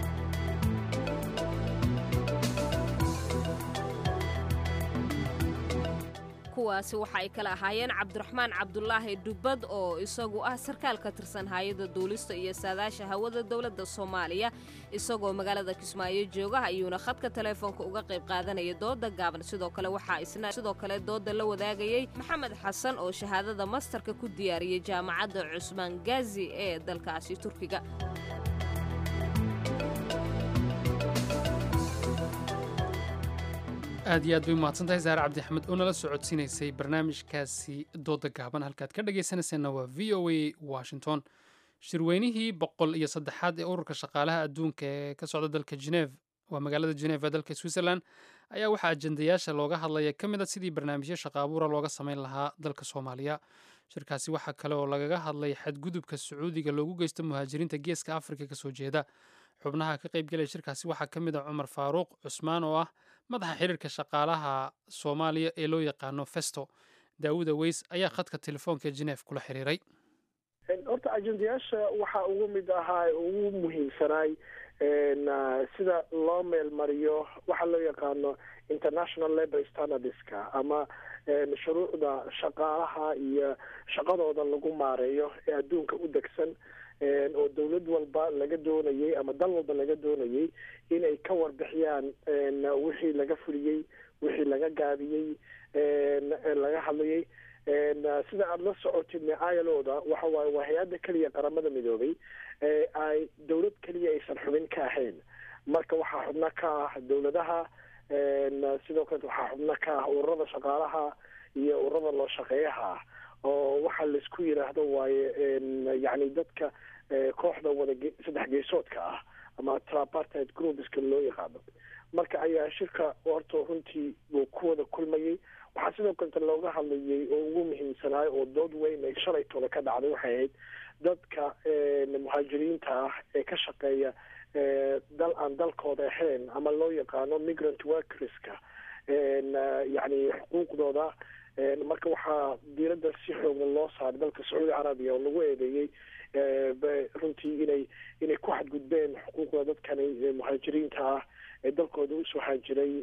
kuwaasi waxa ay kala ahaayeen cabdiraxmaan cabdulaahi dhubbad oo isagu ah sarkaal ka tirsan hay-adda duulista iyo saadaasha hawada dowladda soomaaliya isagoo magaalada kismaayo jooga ayuuna khadka taleefoonka uga qayb qaadanaya dooda gaaban sidoo kale waxaa isna sidoo kale dooda la wadaagayey maxamed xasan oo shahaadada mastarka ku diyaariyey jaamacadda cusmaan gaazi ee dalkaasi turkiga aad iyo aad bay umahadsantahay saare cabdi axmed oo nala socodsiinaysay barnaamijkaasi dooda gaaban halkaad ka dhagaysanayseena waa v o a washington shirweynihii boqol iyo saddexaad ee ururka shaqaalaha adduunka ee ka socda dalka geneef waa magaalada geneef ee dalka switzerland ayaa waxaa ajendayaasha looga hadlaya ka mid a sidii barnaamijyo shaqa abuura looga samayn lahaa dalka soomaaliya shirkaasi waxaa kale oo lagaga hadlay xadgudubka sacuudiga loogu geysto muhaajiriinta geeska afrika kasoo jeeda xubnaha ka qaybgelaya shirkaasi waxaa ka mid ah cumar faaruuq cusmaan oo ah madaxa xiriirka shaqaalaha soomaaliya ee loo yaqaano festo daawuda weys ayaa khadka telefoonka geneef kula xiriiray horta ajendayaasha waxaa ugu mid ahaa ugu muhiimsanaay sida loo meelmariyo waxa loo yaqaano international labor standardska ama shuruucda shaqaalaha iyo shaqadooda lagu maareeyo ee adduunka u degsan oo dawlad walba laga doonayay ama dal walba laga doonayay inay ka warbixiyaan wixii laga fuliyey wixii laga gaabiyey laga hadlayay sida aada la socotid ilo-da waxa waaye waa hay-adda keliya qaramada midoobay ay dawlad keliya aysan xubin ka ahayn marka waxaa xubno ka ah dawladaha sidoo kale waxaa xubno ka ah ururada shaqaalaha iyo ururada loo shaqeeyaha ah oo waxaa laisku yiraahdo waaye yani dadka kooxda wada saddex geesoodka ah ama trapartite groupska loo yaqaano marka ayaa shirka horta runtii uu ku wada kulmayay waxaa sidoo kaleta looga hadlayay oo ugu muhiimsanaay oo dood weyn ay shalaytooda ka dhacday waxay ahayd dadka muhaajiriinta ah ee ka shaqeeya dal aan dalkooda ahayn ama loo yaqaano migrant workerska yani xuquuqdooda marka waxaa diiradda si xoogla loo saaray dalka sacuudi carabiya oo lagu eedeeyey runtii inay inay ku xadgudbeen xuquuqda dadkani muhaajiriinta ah ee dalkooda usoo haajiray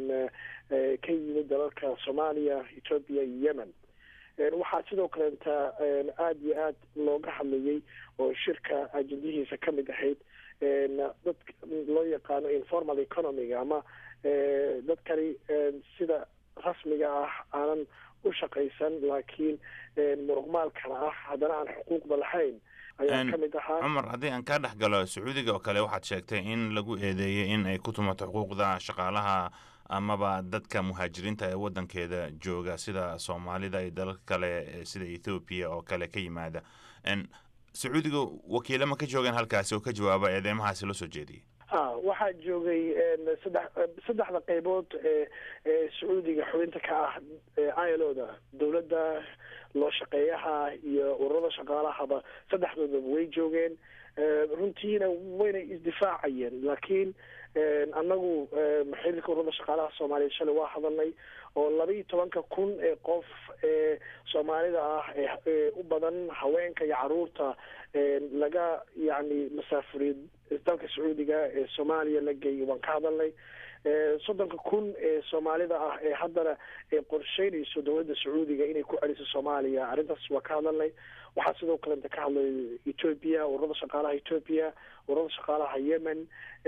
ka yimid dalalka soomaaliya ethoopia iyo yemen waxaa sidoo kaleeta aada iyo aad looga hadlayay oo shirka ajendihiisa ka mid ahayd dad loo yaqaano informal economiga ama dadkani sida rasmiga ah aanan u shaqaysan laakiin muruqmaalkana ah haddana aan xuquuqda lahayn ayaa ka mid ahaa cumar haddii aan kaa dhex galo sacuudiga oo kale waxaad sheegtay in lagu eedeeyey in ay ku tumato xuquuqda shaqaalaha amaba dadka muhaajiriinta ee wadankeeda jooga sida soomaalida iyo dalal kale sida ethoobiya oo kale ka yimaada sacuudiga wakiilama ka joogaan halkaasi oo ka jawaaba eedeymahaasi loo soo jeediyey a waxaa joogay saddex saddexda qeybood ee ee sacuudiga xubinta ka ah iloda dowladda loo shaqeeyaha iyo ururada shaqaalahaba saddexdoodaba way joogeen runtiina wayna isdifaacayeen laakiin annagu xiriirka ururada shaqaalaha soomaaliya shalay waa hadalnay oo laba iyo tobanka kun ee qof ee soomaalida ah ee u badan haweenka iyo caruurta laga yacni masaafuriyo dalka sacuudiga ee soomaaliya la geeyay waan ka hadalnay soddonka kun ee soomaalida ah ee haddana ee qorsheynayso dowladda sacuudiga inay ku celiso soomaaliya arrintaas waa ka hadalnay waxaa sidoo kalenta ka hadlay ethoopia ururada shaqaalaha ethoopia ururada shaqaalaha yemen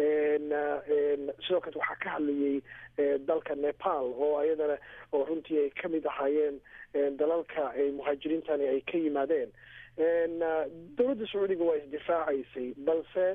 sidoo kale waxaa ka hadlayay dalka nepal oo ayadana oo runtii ay kamid ahaayeen dalalka muhaajiriintani ay ka yimaadeen dowladda sacuudiga waa isdifaacaysay balse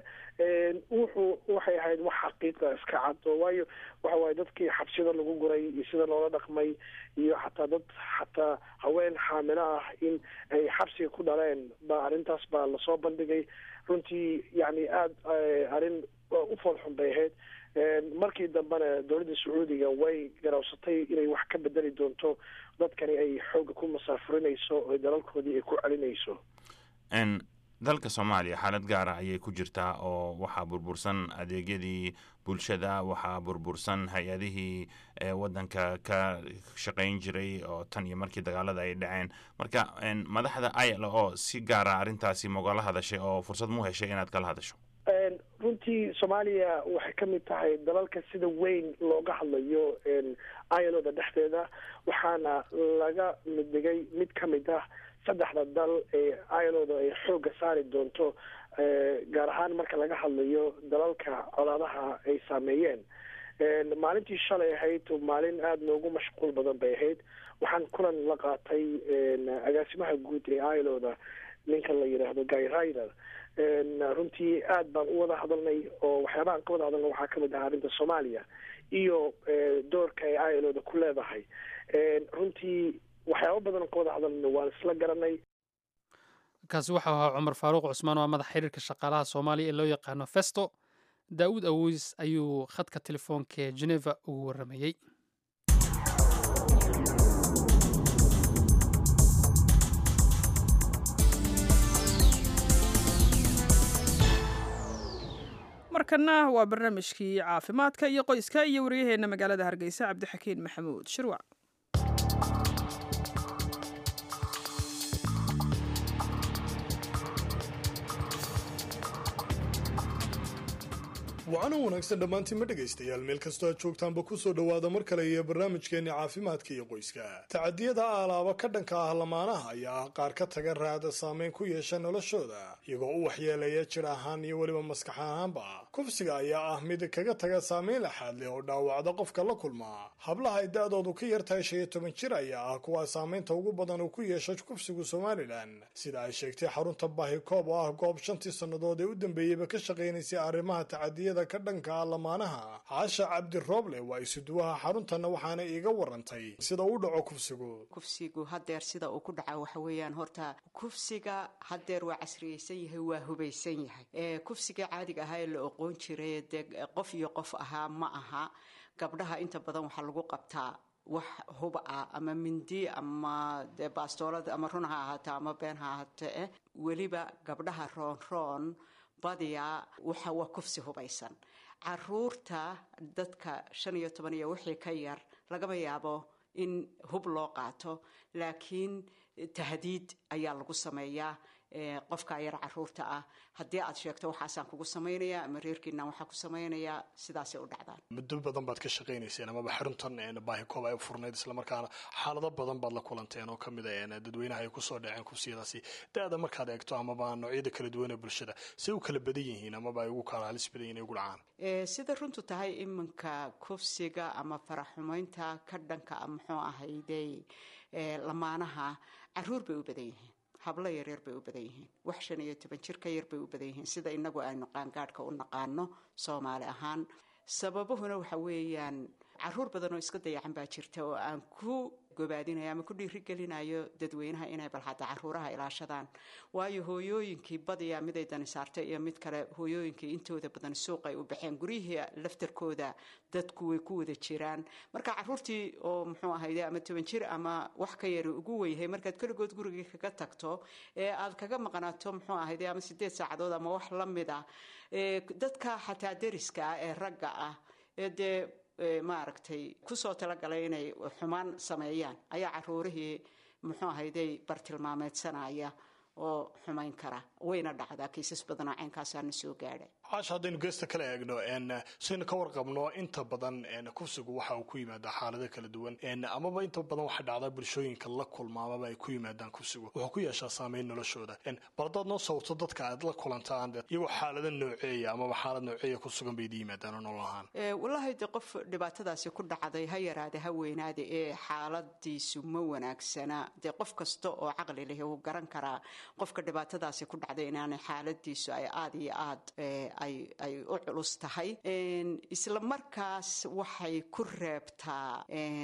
wuxuu waxay ahayd wax xaqiiqa iska cad oo waayo waxa waaye dadkii xabsiyada lagu guray iyo sida loola dhaqmay iyo xataa dad xataa haween xaamilo ah in ay xabsiga ku dhaleen ba arrintaas baa lasoo bandhigay runtii yani aada arrin u foolxun bay ahayd markii dambena dowladda sacuudiga way garawsatay inay wax ka bedeli doonto dadkani ay xoogga ku masaafurinayso oo dalalkoodii ay ku celinayso dalka soomaaliya xaalad gaar ah ayay ku jirtaa oo waxaa burbursan adeegyadii bulshada waxaa burbursan hay-adihii wadanka ka shaqayn jiray oo tan iyo markii dagaalada ay dhaceen marka madaxda il o si gaara arrintaasi mogala hadashay oo fursad mu heshay inaad kala hadasho runtii soomaaliya waxay ka mid tahay dalalka sida weyn looga hadlayo iloda dhexdeeda waxaana laga middhigay mid ka mid ah saddexda dal ee iloda ay xoogga saari doonto gaar ahaan marka laga hadlayo dalalka colaadaha ay saameeyeen maalintii shalay ahayd maalin aada noogu mashquul badan bay ahayd waxaan kulan la qaatay agaasimaha guud ee iloda ninka la yidhaahdo guy rider runtii aad baan u wada hadalnay oo waxyaabahaan ka wada hadalna waxaa kamid ahaa arrinta soomaaliya iyo doorka ay iloda ku leedahay runtii waxyaaba badan ka wada hadalna waan isla garanay kaasi waxau ahaa cumar faaruuq cusmaan waa madax xiriirka shaqaalaha soomaaliya ee loo yaqaano festo daawud awoys ayuu khadka telefoonka ee geneva ugu waramayey markana waa barnaamijkii caafimaadka iyo qoyska iyo waryaheena magaalada hargeysa cabdixakiin maxamuud shirwac wacana wanaagsan dhammaantiin ma dhegaystayaal meel kastoo aad joogtaanba ku soo dhowaada mar kale iyo barnaamijkeenni caafimaadka iyo qoyska tacadiyada aalaaba ka dhanka ah lamaanaha ayaa ah qaar ka taga raada saameyn ku yeesha noloshooda iyagoo u waxyeelaya jir ahaan iyo weliba maskax ahaanba kufsiga ayaa ah mid kaga taga saameyn laxaad leh oo dhaawacda qofka la kulma hablaha ay da-doodu ka yartahay shan iyo toban jir ayaa ah kuwa saameynta ugu badan uu ku yeesha kufsigu somalilan sida ay sheegtay xarunta baahikoob oo ah goob shantii sannadood ee u dambeeyeyba ka shaqaynaysay arrimaha tacadiyada ka dhanka ah lamaanaha caasha cabdi rooble waa isuduwaha xaruntanna waxaana iiga warantay sida uu dhaco kufsigu kufsigu hadeer sida uu ku dhaca waxa weeyaan horta kufsiga hadeer waa casriyeysan yahay waa hubaysan yahay kufsiga caadiga ahaa ee la oqoon jiray dee qof iyo qof ahaa ma aha gabdhaha inta badan waxaa lagu qabtaa wax hub ah ama mindi ama dee baastoolada ama run ha ahaata ama been ha ahaate eh weliba gabdhaha roonroon badiyaa waxa waa kufsi hubaysan caruurta dadka shan iyo toban iyo wixii ka yar lagama yaabo in hub loo qaato laakiin tahdiid ayaa lagu sameeyaa qofka yar caruurta ah haddii aad sheegto waxaasaan kugu samaynaya ama reerkiinaan waxaa ku samaynayaa sidaasay u dhacdaan muddo badan baad ka shaqaynayseen amaba xaruntan baahikoob ay u furnayd islamarkaana xaalado badan baad la kulanteen oo kamid a dadweynaha ay kusoo dhaceen kufsiyadaasi da-da markaad eegto amaba noocyada kala duwan ee bulshada say u kala badan yihiin amaba ay ugu kala halis badan yihin ay ugu dhacaan sida runtu tahay iminka kufsiga ama faraxumaynta ka dhanka muxuu ahayday lamaanaha caruur bay u badan yihiin hablo yaryar bay u badan yihiin wax shan iyo toban jir ka yar bay u badan yihiin sida inagu aynu qaangaadhka u naqaano soomaali ahaan sababuhuna waxa weeyaan caruur badan oo iska dayacan baa jirta oo aan ku gobaadinayo ama ku dhiirigelinayo dadweynaha inay bal hadda caruuraha ilaashadaan waayo hooyooyinkii badiyaa miday dani saartay iyo mid kale hooyooyinkii intooda badan suuq ay u baxeen guryihii laftarkooda dadku way ku wada jiraan marka caruurtii oo muxuu ahayde ama toban jir ama wax ka yari ugu weyhay markaad keligood gurigii kaga tagto ee aad kaga maqnaato muxuu ahayde ama sideed saacadood ama wax la mid ah dadka xataa deriska ah ee ragga ah ee dee maaragtay kusoo talagalay inay xumaan sameeyaan ayaa caruurihii muxuu ahayday bartilmaameedsanaya oo xumayn kara wayna dhacdaa kiisas badanoo ceenkaasaana soo gaadha caasha haddaynu geesta kala eegno saynu ka warqabno inta badan kufsigu waxa uu ku yimaadaa xaalado kala duwan amaba inta badan waxaa dhacdaa bulshooyinka la kulma amaba ay ku yimaadaan kufsigu wuxuu ku yeeshaa saameyn noloshooda bal haddaad noo sawirto dadka aad la kulantaan iyagoo xaalado nooceeya amaba xaalad nooceeya ku sugan bay idi yimaadaan oo nolol ahaan wallaahi de qof dhibaatadaasi ku dhacday ha yaraade ha weynaade ee xaaladiisu ma wanaagsana dee qof kasta oo caqli leh wuu garan karaa qofka dhibaatadaasi ku dhacday inaanay xaaladiisu ay aada iyo aad ay u culus tahay isla markaas waxay ku reebtaa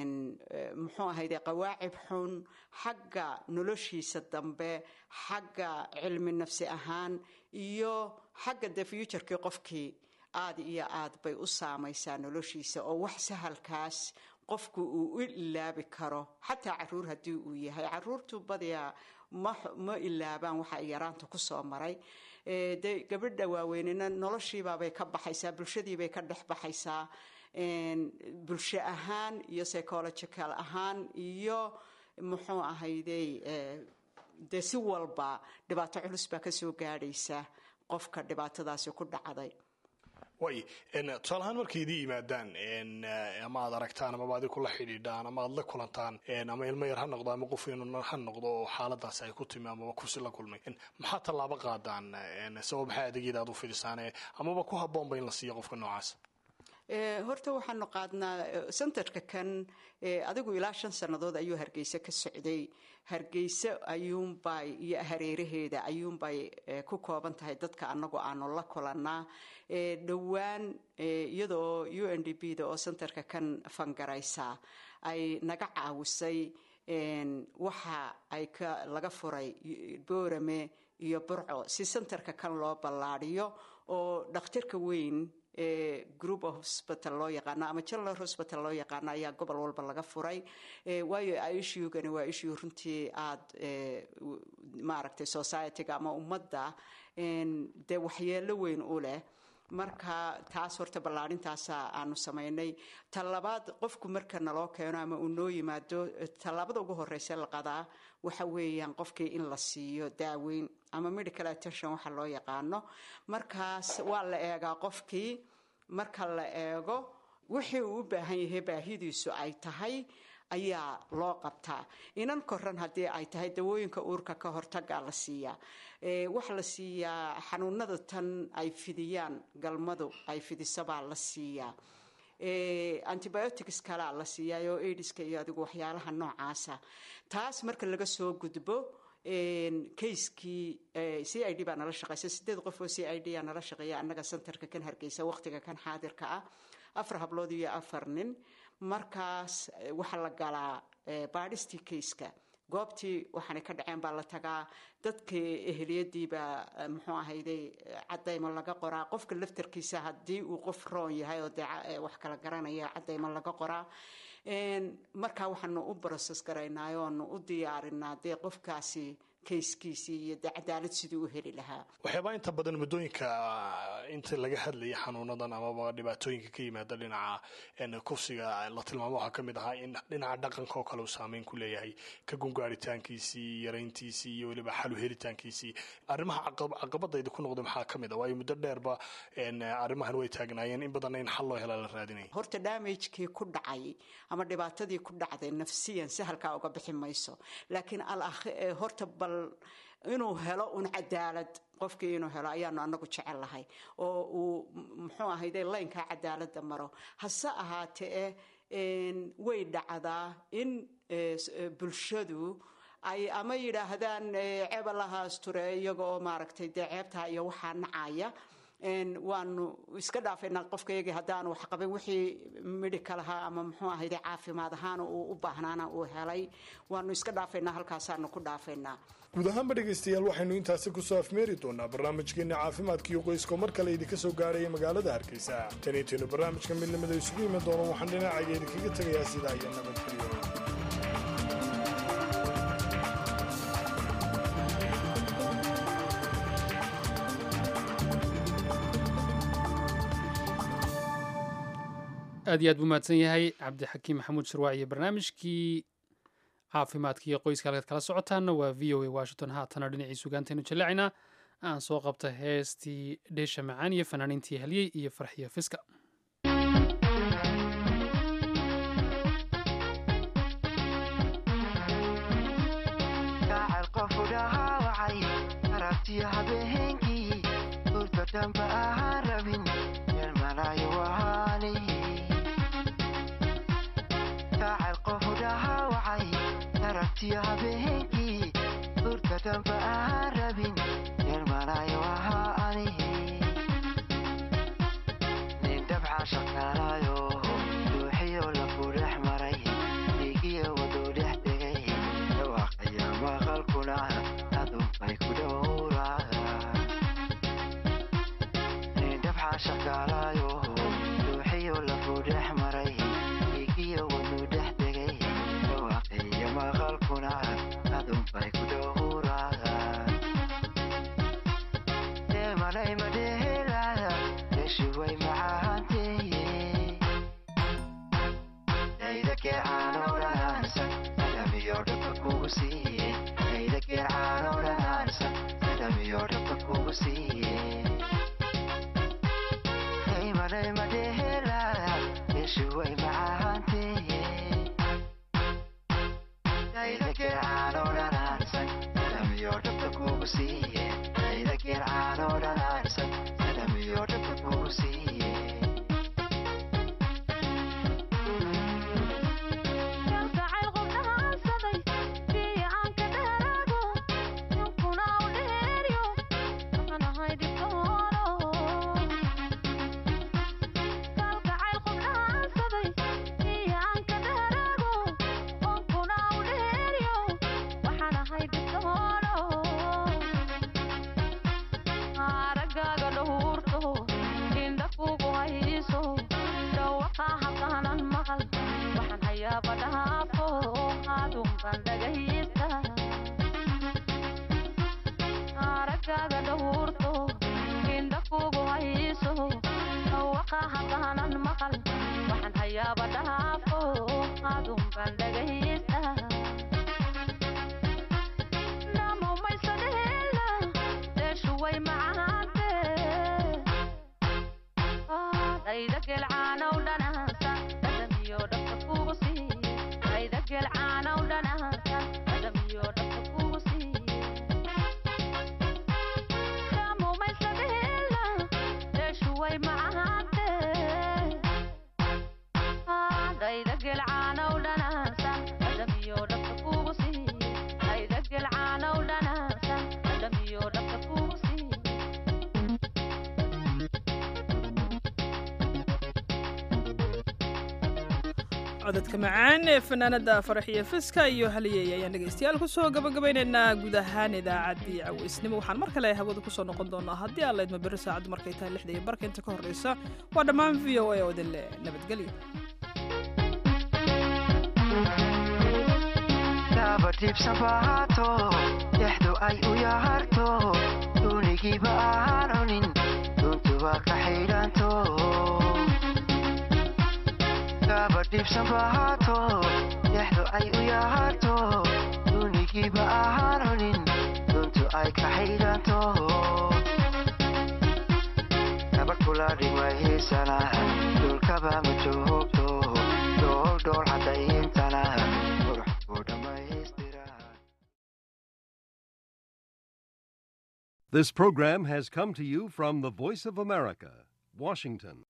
muxuu ahayde qawaacib xun xagga noloshiisa dambe xagga cilmi nafsi ahaan iyo xagga de futurkii qofkii aada iyo aad bay u saamaysaa noloshiisa oo wax sahalkaas qofku uu u ilaabi karo xataa caruur haddii uu yahay caruurtu badiyaa ma ilaabaan waxa ay yaraanta kusoo maray de gabadha waaweynena noloshiibaabay ka baxaysaa bulshadiibay ka dhex baxaysaa bulsho ahaan iyo psychological ahaan iyo muxuu ahayday dee si walba dhibaato culus baa kasoo gaadhaysa qofka dhibaatadaasi ku dhacday way tusaale ahaan markay idii yimaadaan ama aad aragtaan amaba adi kula xidhiidhaan ama aad la kulantaan ama ilmo yar ha noqdo ama qof inuu ha noqdo oo xaaladaasi ay ku timi amaba kursi la kulmay maxaa tallaabo qaadaan sabab maxaa adeegyada aad u fidisaan amaba ku habboonba in la siiyo qofka noocaas horta waxaanu qaadnaa sentarka kan adigu ilaa shan sannadood ayuu hargeysa ka socday hargeysa ayuunbay iyo hareeraheeda ayuunbay ku kooban tahay dadka anagu aanu la kulanaa dhowaan iyadoo u n d b da oo sentarka kan fangaraysa ay naga caawisay waxa ay laga furay boorame iyo burco si sentarka kan loo ballaadiyo oo dhakhtarka weyn group of hospital loo yaqaano ama general hospital loo yaqaano ayaa gobol walba laga furay waayo ishugani waa issue runtii aada maaragtay society-ga ama ummadda dee waxyeelo weyn u leh marka taas horta ballaadhintaasa aanu samaynay tallabaad qofku marka naloo keeno ama uu noo yimaado tallaabada ugu horeysa la qadaa waxa weeyaan qofkii in la siiyo daaweyn ama medical attention waxa loo yaqaano markaas waa la eegaa qofkii marka la eego wixii uu u baahan yahay baahidiisu ay tahay ayaa loo qabtaa inan koran haddii ay tahay dawooyinka uurka ka hortagaa la siiyaa waxa la siiyaa xanuunada tan ay fidiyaan galmadu ay fidisabaa la siiyaa antibiotics kalea la siiyaa oo aidiska iyo adigu waxyaalaha noocaasa taas marka laga soo gudbo kayskii c i d baa nala shaqeysa sideed qof oo c i d aa nala shaqeeya annaga centerka kan hargeysa waqtiga kan xaadirka ah afar hablood iyo afar nin markaas waxaa la galaa baadhistii kayska goobtii waxaanay ka dhaceen baa la tagaa dadkii eheliyadiibaa muxuu ahayday cadaymo laga qoraa qofka laftarkiisa haddii uu qof roon yahay oo dee wax kala garanaya cadaymo laga qoraa markaa waxaanu u broses garaynaa oonu u diyaarinaa dee qofkaasi kayskiisii iyo dee cadaalad siduu u heli lahaa waxyaabaa inta badan muddooyinka inta laga hadlayay xanuunadan amaba dhibaatooyinka ka yimaada dhinaca kufsiga la tilmaamo waxaa kamid ahaa in dhinaca dhaqanka oo kale uu saameyn ku leeyahay ka gungaaritaankiisii yarayntiisii iyo weliba xalu helitaankiisii arrimaha caqabadayda ku noqday maxaa kamid a waayo muddo dheerba arrimahan way taagnaayeen in badanna in xal loo helaa la raadinaya horta damagekii ku dhacay ama dhibaatadii ku dhacday nafsiyan sahalkaa uga bixi mayso laakiin horta bal inuu helo un cadaalad qofkii inuu helo ayaanu anagu jecel lahay oo uu muxuu ahayde laynkaa cadaalada maro hase ahaatee way dhacdaa in bulshadu ay ama yidhaahdaan ceeba lahaasture iyaga oo maaragtay dee ceebtaa iyo waxaa nacaya waanu iska dhaafaynaa qofkayagii haddaanu wax qabin wixii midhika lahaa ama muxuu ahayde caafimaad ahaana uu u baahnaana uu helay waanu iska dhaafaynaa halkaasaanu ku dhaafaynaa guud ahaanba dhegaystayaal waxaynu intaasi kusoo afmeeri doonaa barnaamijkeenna caafimaadka iyo qoyska mar kale idinka soo gaaraya magaalada hargeysa tan intaynu barnaamijka midnimada isugu iman doono waxaan dhinacayga idinkaga tegayaa sidaa iyo nabadgelyo aad iyo aad buu mahadsan yahay cabdixakiim maxamuud shirwaac iyo barnaamijkii caafimaadka iyo qoyska halkaad kala socotaanna waa v o a washington haatana dhinacii sugaantaynu jaleecinaa aan soo qabta heestii dheesha macaan iyo fanaaniintii halyey iyo farxiyo fiska habeenkii urka damba aan rabin yarmanayo ahaa anihi nin dabca shaqaalayo ruuxiyo lafu dhex maray dhiigiyo waduu dhex degay dhawaaqaya maqalkuna adunbay ku dhowraa nin dabca shaqaalayo ruuxiyo lafu dhex maray dhiigiyo waduu dhex degay dhawaaqaya maqalkuna adunbay ku dhowraa deemalay madhehelada yeshuway macahanteeye daydakee caanoo dhanaansan sadhamiyo dhabka kugu siiye daydakee caanoo dhanaansan sadhamiyo dhabka kugu siiye daymalay madhehelada yeshuway macahanteeye daydakee caanoo dhanaansan sadhamiyo dhabka kugu siiye daydakee caanoo dhanaansan sadhamiyo dhabka kugu siiye aragaaga dhowrto indha kugu hayso dhawaqa halkaanan maqal waxaan hayaaba dhaafo adunkan dhagaysta aragaaga dhowrto indha kugu hayso dhawaqa halkaanan maqal waxaan hayaaba dhaafo adunkan dhagaysta namomaysadheela deeshuway macaante dayda gelcaanow dhanaansa dhadhamiyo dhabka kugu siiye dayda gelcaanow dhanaansa dhadhamiyo dhabka kugu siiye namomaysadheela deeshuway macaante dayda gelcaanow dhanaansa dhadhamiyo dhabka kugu siiye dayda gelcaanow dhanaansa dhadhamiyo dhabka kugu siiye codadka macaan ee fanaanada faraxiyo fiska iyo haliyey ayaan dhegaystayaal kusoo gabagabaynaynaa guud ahaan idaacaddii cawaysnimo waxaan mar kale hawada kusoo noqon doonaa haddii aan laydma beri saacaddu markay tahay lixda iyo barka inta ka horreysa waa dhammaan v o a oo idin leh nabadgelyo dabadhiibsan bahaato dhexdu ay u yaharto duunigiiba aan cunin duntu waa ka xidhanto dabadhiibsan bahaato dhexdu ay u yaharto duunigiiba aan cunin duntu ay ka xidhanto gabadh kula dhigmahiisana dhulkaba ma joogto dhool dhool cadayintana qurux ku dhammaystira This program has come to you from the Voice of America, Washington.